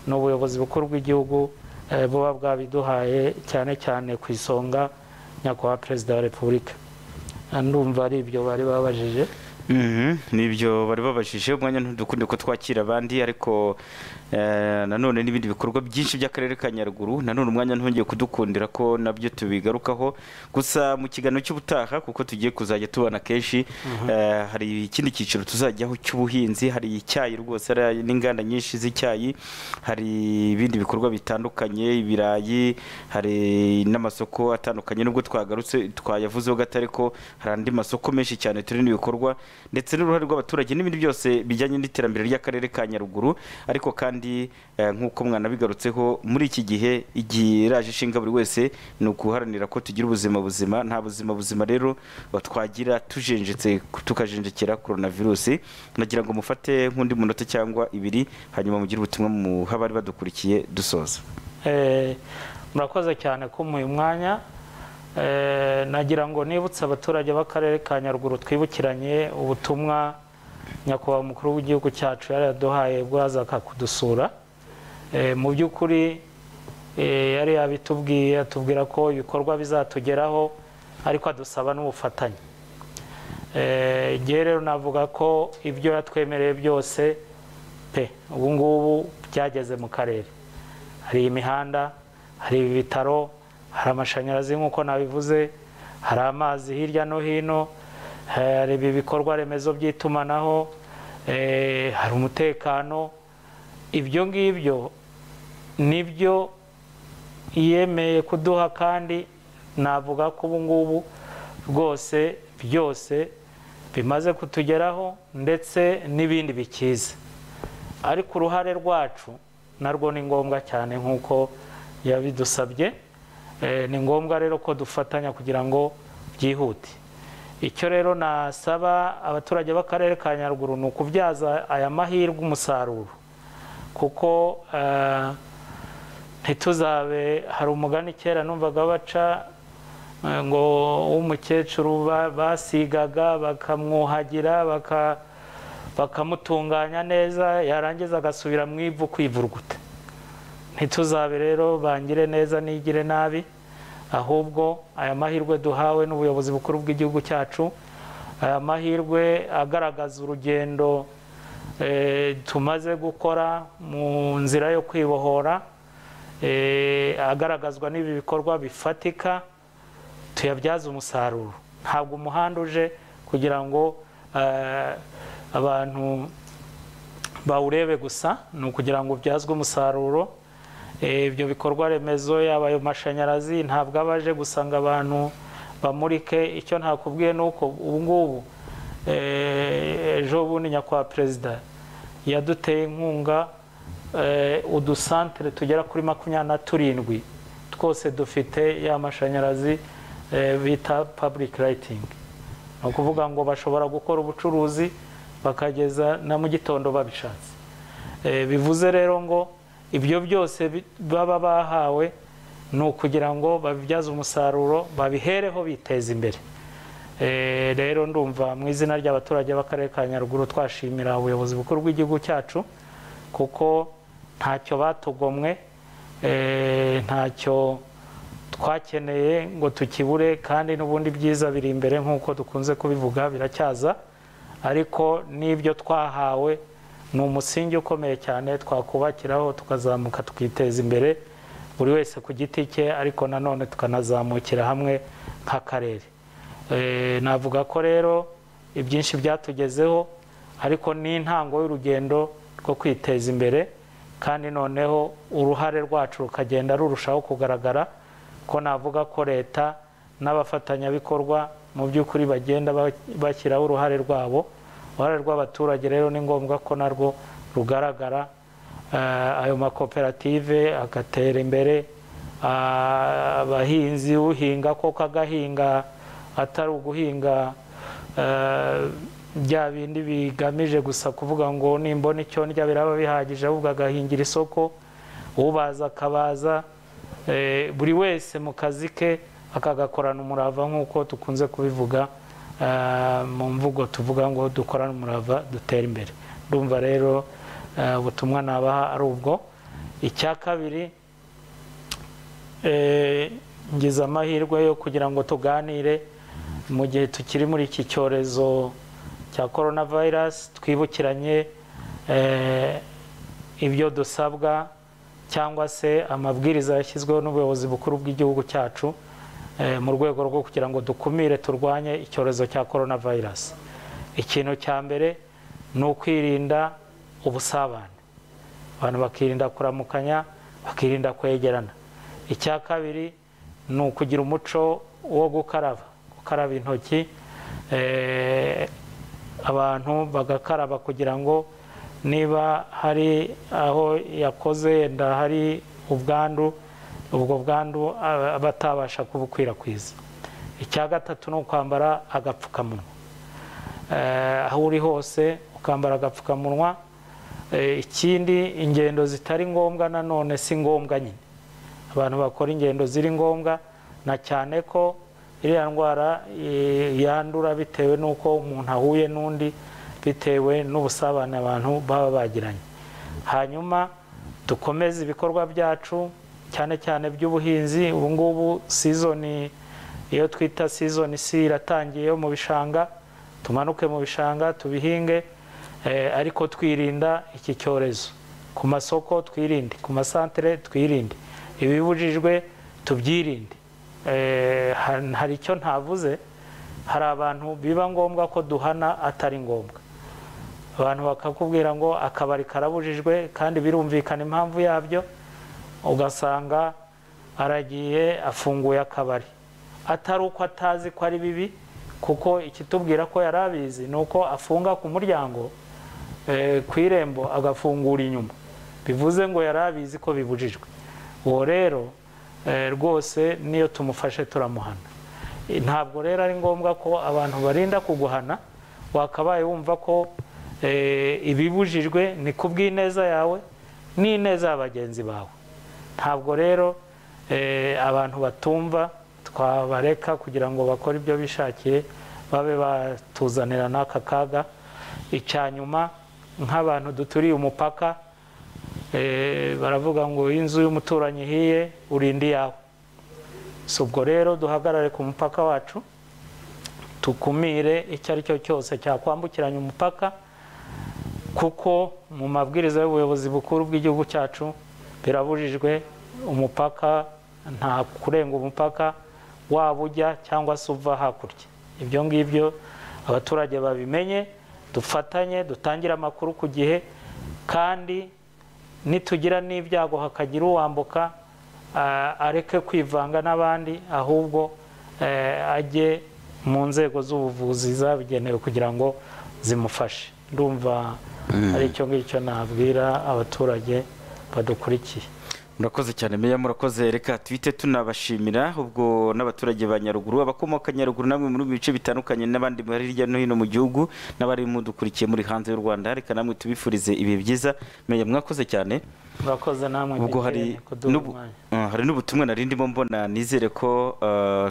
ni ubuyobozi bukuru bw'igihugu eh, buba bwabiduhaye cyane cyane ku isonga nyakubahwa perezida wa repubulika ndumva ari ibyo bari babajije Mhm, nibyo bari babajije umwanya ntudukunde ko twakira abandi ariko eh, nanone n'ibindi bikorwa byinshi by'akarere ka nyaruguru nanone umwanya ntongeye kudukundira ko nabyo tubigarukaho gusa mu kiganiro cy'ubutaha kuko tugiye kuzajya tubona kenshi eh, hari ikindi cyiciro tuzajyaho cy'ubuhinzi hari icyayi rwose hari n'inganda nyinshi z'icyayi hari ibindi bikorwa bitandukanye ibirayi hari n'amasoko atandukanye nubwo twagarutse twayavuzeho gato ariko hari andi masoko menshi cyane turi n'ibikorwa ndetse n'uruhare rw'abaturage n'ibindi byose bijyanye n'iterambere ry'akarere ka nyaruguru ariko kandi eh, nk'uko mwanabigarutseho muri iki gihe igihe iraje ishinga buri wese ni ukuharanira ko tugira ubuzima buzima nta buzima buzima rero twagira tujenjetse tukajenjekera coronavirus nagira ngo mufate nk'undi munota cyangwa ibiri hanyuma mugire ubutumwa muha abari badukurikiye dusoza Eh, murakoze cyane kumuha uyu mwanya Eh, nagira ngo nibutse abaturage b'akarere ka nyaruguru twibukiranye ubutumwa nyakubahwa umukuru w'igihugu cyacu yari yaduhaye bwo yazaga kudusura Eh, mu by'ukuri eh, yari yabitubwiye atubwira ko ibikorwa bizatugeraho ariko adusaba n'ubufatanye Eh, igihe rero navuga ko ibyo yatwemereye byose pe ubu ngubu byageze mu karere hari imihanda hari ibitaro hari amashanyarazi nk'uko nabivuze hari amazi hirya no hino hari ibi bikorwa remezo by'itumanaho eh, hari umutekano ibyo ngibyo nibyo yemeye kuduha kandi navuga ko ubu ngubu rwose byose bimaze kutugeraho ndetse n'ibindi bikiza ariko uruhare rwacu narwo ni ngombwa cyane nk'uko yabidusabye Eh, ni ngombwa rero ko dufatanya kugira ngo byihute icyo rero nasaba abaturage b'akarere ka nyaruguru ni ukubyaza aya mahirwe umusaruro kuko eh, ntituzabe hari umugani kera numvaga baca eh, ngo w'umukecuru ba- basigaga bakamwuhagira baka- bakamutunganya neza yarangiza agasubira mu ivu kwivuruguta ntituzabe rero bangire neza nigire nabi ahubwo aya mahirwe duhawe n'ubuyobozi bukuru bw'igihugu cyacu aya mahirwe agaragaza urugendo eh, tumaze gukora mu nzira yo kwibohora eh, agaragazwa n'ibi bikorwa bifatika tuyabyaze umusaruro ntabwo umuhanda uje kugira ngo eh, abantu bawurebe gusa ni ukugira ngo ubyazwe umusaruro Eh, ibyo bikorwa remezo yaba ayo mashanyarazi ntabwo aba aje gusanga abantu bamurike icyo ntakubwiye ni uko ubu ngubu eh, ejo bundi nyakubahwa perezida yaduteye inkunga eh, udusantere tugera kuri makumyabiri na turindwi twose dufite ya mashanyarazi eh, bita public lighting ni ukuvuga ngo bashobora gukora ubucuruzi bakageza na mu gitondo babishatse Eh, bivuze rero ngo ibyo byose bi- baba bahawe ni ukugira ngo babibyaze umusaruro babihereho biteza imbere Eh, rero ndumva mu izina ry'abaturage b'akarere ka nyaruguru twashimira ubuyobozi bukuru bw'igihugu cyacu kuko ntacyo batugomwe eh, ntacyo twakeneye ngo tukibure kandi n'ubundi byiza biri imbere nk'uko dukunze kubivuga biracyaza ariko n'ibyo twahawe ni umusingi ukomeye cyane twakubakiraho tukazamuka tukiteza imbere buri wese ku giti cye ariko nanone tukanazamukira hamwe nk'akarere Eh, navuga ko rero ibyinshi byatugezeho ariko ni intango y'urugendo rwo kwiteza imbere kandi noneho uruhare rwacu rukagenda rurushaho kugaragara ko navuga ko leta n'abafatanyabikorwa mu by'ukuri bagenda ba- bashyiraho uruhare rwabo uruhare rw'abaturage rero ni ngombwa ko narwo rugaragara Eh, ayo makoperative agatera imbere ah, abahinzi uhinga koko agahinga atari uguhinga eh, bya bindi bigamije gusa kuvuga ngo nimbona icyo ndya biraba bihagije ahubwo agahingira isoko ubaza akabaza eh, buri wese mu kazi ke akagakorana umurava nk'uko tukunze kubivuga eh, mu mvugo tuvuga ngo dukorane umurava dutere imbere ndumva rero eh, ubutumwa nabaha ari ubwo icya kabiri eh, ngize amahirwe yo kugira ngo tuganire mu gihe tukiri muri iki cyorezo cya korona vayirasi twibukiranye eh, ibyo dusabwa cyangwa se amabwiriza yashyizweho n'ubuyobozi bukuru bw'igihugu cyacu eh, mu rwego rwo kugira ngo dukumire turwanye icyorezo cya korona vayirasi ikintu cya mbere ni ukwirinda ubusabane abantu bakirinda kuramukanya bakirinda kwegerana icya kabiri ni ukugira umuco wo gukaraba gukaraba intoki eh, abantu bagakaraba kugira ngo niba hari aho yakoze yenda hari ubwandu ubwo bwandu aba batabasha kubukwirakwiza icya gatatu ni ukwambara agapfukamunwa Eh, aho uri hose ukambara agapfukamunwa Eh, ikindi ingendo zitari ngombwa nanone si ngombwa nyine abantu bakora ingendo ziri ngombwa na cyane ko iriya ndwara eh, yandura bitewe n'uko umuntu ahuye n'undi bitewe n'ubusabane abantu baba bagiranye hanyuma dukomeze ibikorwa byacu cyane cyane by'ubuhinzi ubu ngubu sizoni iyo twita sizoni si iratangiye yo mu bishanga tumanuke mu bishanga tubihinge Eh, ariko twirinda iki cyorezo ku masoko twirinde ku masantere twirinde ibibujijwe tubyirinde Eh, ha- hari icyo ntavuze hari abantu biba ngombwa ko duhana atari ngombwa abantu bakakubwira ngo akabari karabujijwe kandi birumvikana impamvu yabyo ugasanga aragiye afunguye akabari atari uko atazi ko ari bibi kuko ikitubwira ko yari abizi ni uko afunga ku muryango eh, ku irembo agafungura inyuma bivuze ngo yari abizi ko bibujijwe uwo rero eh, rwose niyo tumufashe turamuhana Eh, ntabwo rero ari ngombwa ko abantu barinda kuguhana wakabaye wumva ko eh, ibibujijwe ni ku bw'ineza yawe n'ineza ya bagenzi bawe ntabwo rero eh, abantu batumva twabareka kugira ngo bakore ibyo bishakiye babe batuzanira n'aka kaga icya nyuma nk'abantu duturiye umupaka eh, baravuga ngo iyo inzu y'umuturanyi ihiye urinda iyawe si ubwo rero duhagarare ku mupaka wacu tukumire icyo ari cyo cyose cyakwambukiranya umupaka kuko mu mabwiriza y'ubuyobozi bukuru bw'igihugu cyacu birabujijwe umupaka nta kurenga umupaka waba ujya cyangwa se uva hakurya ibyo ngibyo abaturage babimenye dufatanye dutangire amakuru ku gihe kandi nitugira n'ibyago hakagira uwambuka ah, areke kwivanga n'abandi ahubwo eh, ajye mu nzego z'ubuvuzi zabigenewe kugira ngo zimufashe ndumva ari icyo ngicyo nabwira abaturage badukurikiye murakoze cyane meya murakoze reka twite tunabashimira ubwo n'abaturage ba nyaruguru abakomoka nyaruguru namwe muri bice bitandukanye n'abandi bari hirya no hino mu gihugu n'abari mudukurikiye muri hanze y'u rwanda reka namwe tubifurize ibihe byiza meya mwakoze cyane murakoze namwe ubwo hari mbitiranye kuduha n'ubu- umwanya. Ah, hari n'ubutumwa narindimo mbona nizere ko ah,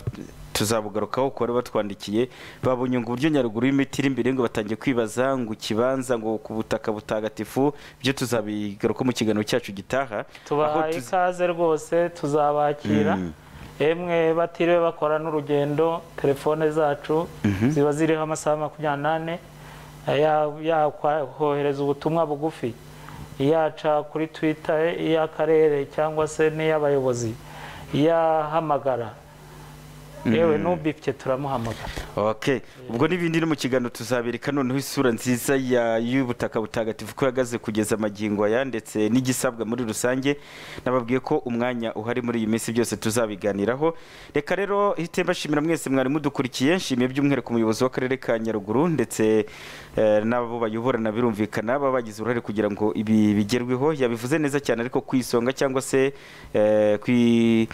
tuzabugarukaho kuko bari batwandikiye babonye ngo uburyo nyaruguru y'imiti iri imbere ngo batangiye kwibaza ngo ikibanza ngo ku butaka butagatifu byo tuzabigaruka mu kiganiro cyacu gitaha aho tubahaye tuz- ikaze rwose tuzabakira Mm. emwe batiriwe bakora n'urugendo telefone zacu Mhm. ziba ziriho amasaha makumyabiri n'ane yakohereza ubutumwa bugufi iyaca kuri twita iy'akarere cyangwa se n'iy'abayobozi iyahamagara yewe n'ubifite turamuhamagara ok ubwo n'ibindi no mu kiganiro tuzabireka noneho isura nziza ya- y'ubutaka butagatifu ko yagaze kugeza amagingo aya ndetse n'igisabwa muri rusange nababwiye ko umwanya uhari muri iyi minsi byose tuzabiganiraho reka rero hite mbashimira mwese mwari mudukurikiye nshimiye by'umwihariko umuyobozi w'akarere ka nyaruguru ndetse eh, n'abo bayoborana birumvikana baba bagize uruhare kugira ngo ibi bigerweho yabivuze neza cyane ariko ku isonga cyangwa se eh, kwi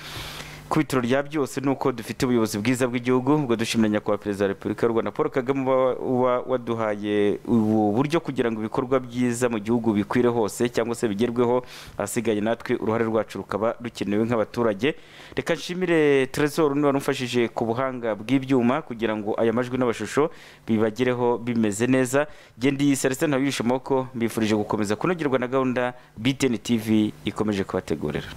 ku bitaro rya byose ni uko dufite ubuyobozi bwiza bw'igihugu ubwo dushimira nyakubahwa perezida wa repubulika y'u rwanda paul kagame uba- uba waduhaye ubu buryo kugira ngo ibikorwa byiza mu gihugu bikwire hose cyangwa se bigerweho ahasigaye natwe uruhare rwacu rukaba rukenewe nk'abaturage reka nshimire trezor niba warumfashije ku buhanga bw'ibyuma kugira ngo aya majwi n'amashusho bibagereho bimeze neza gendi celestin ntawirisha amaboko mbifurije gukomeza kunogerwa na gahunda btn tv ikomeje kubategurira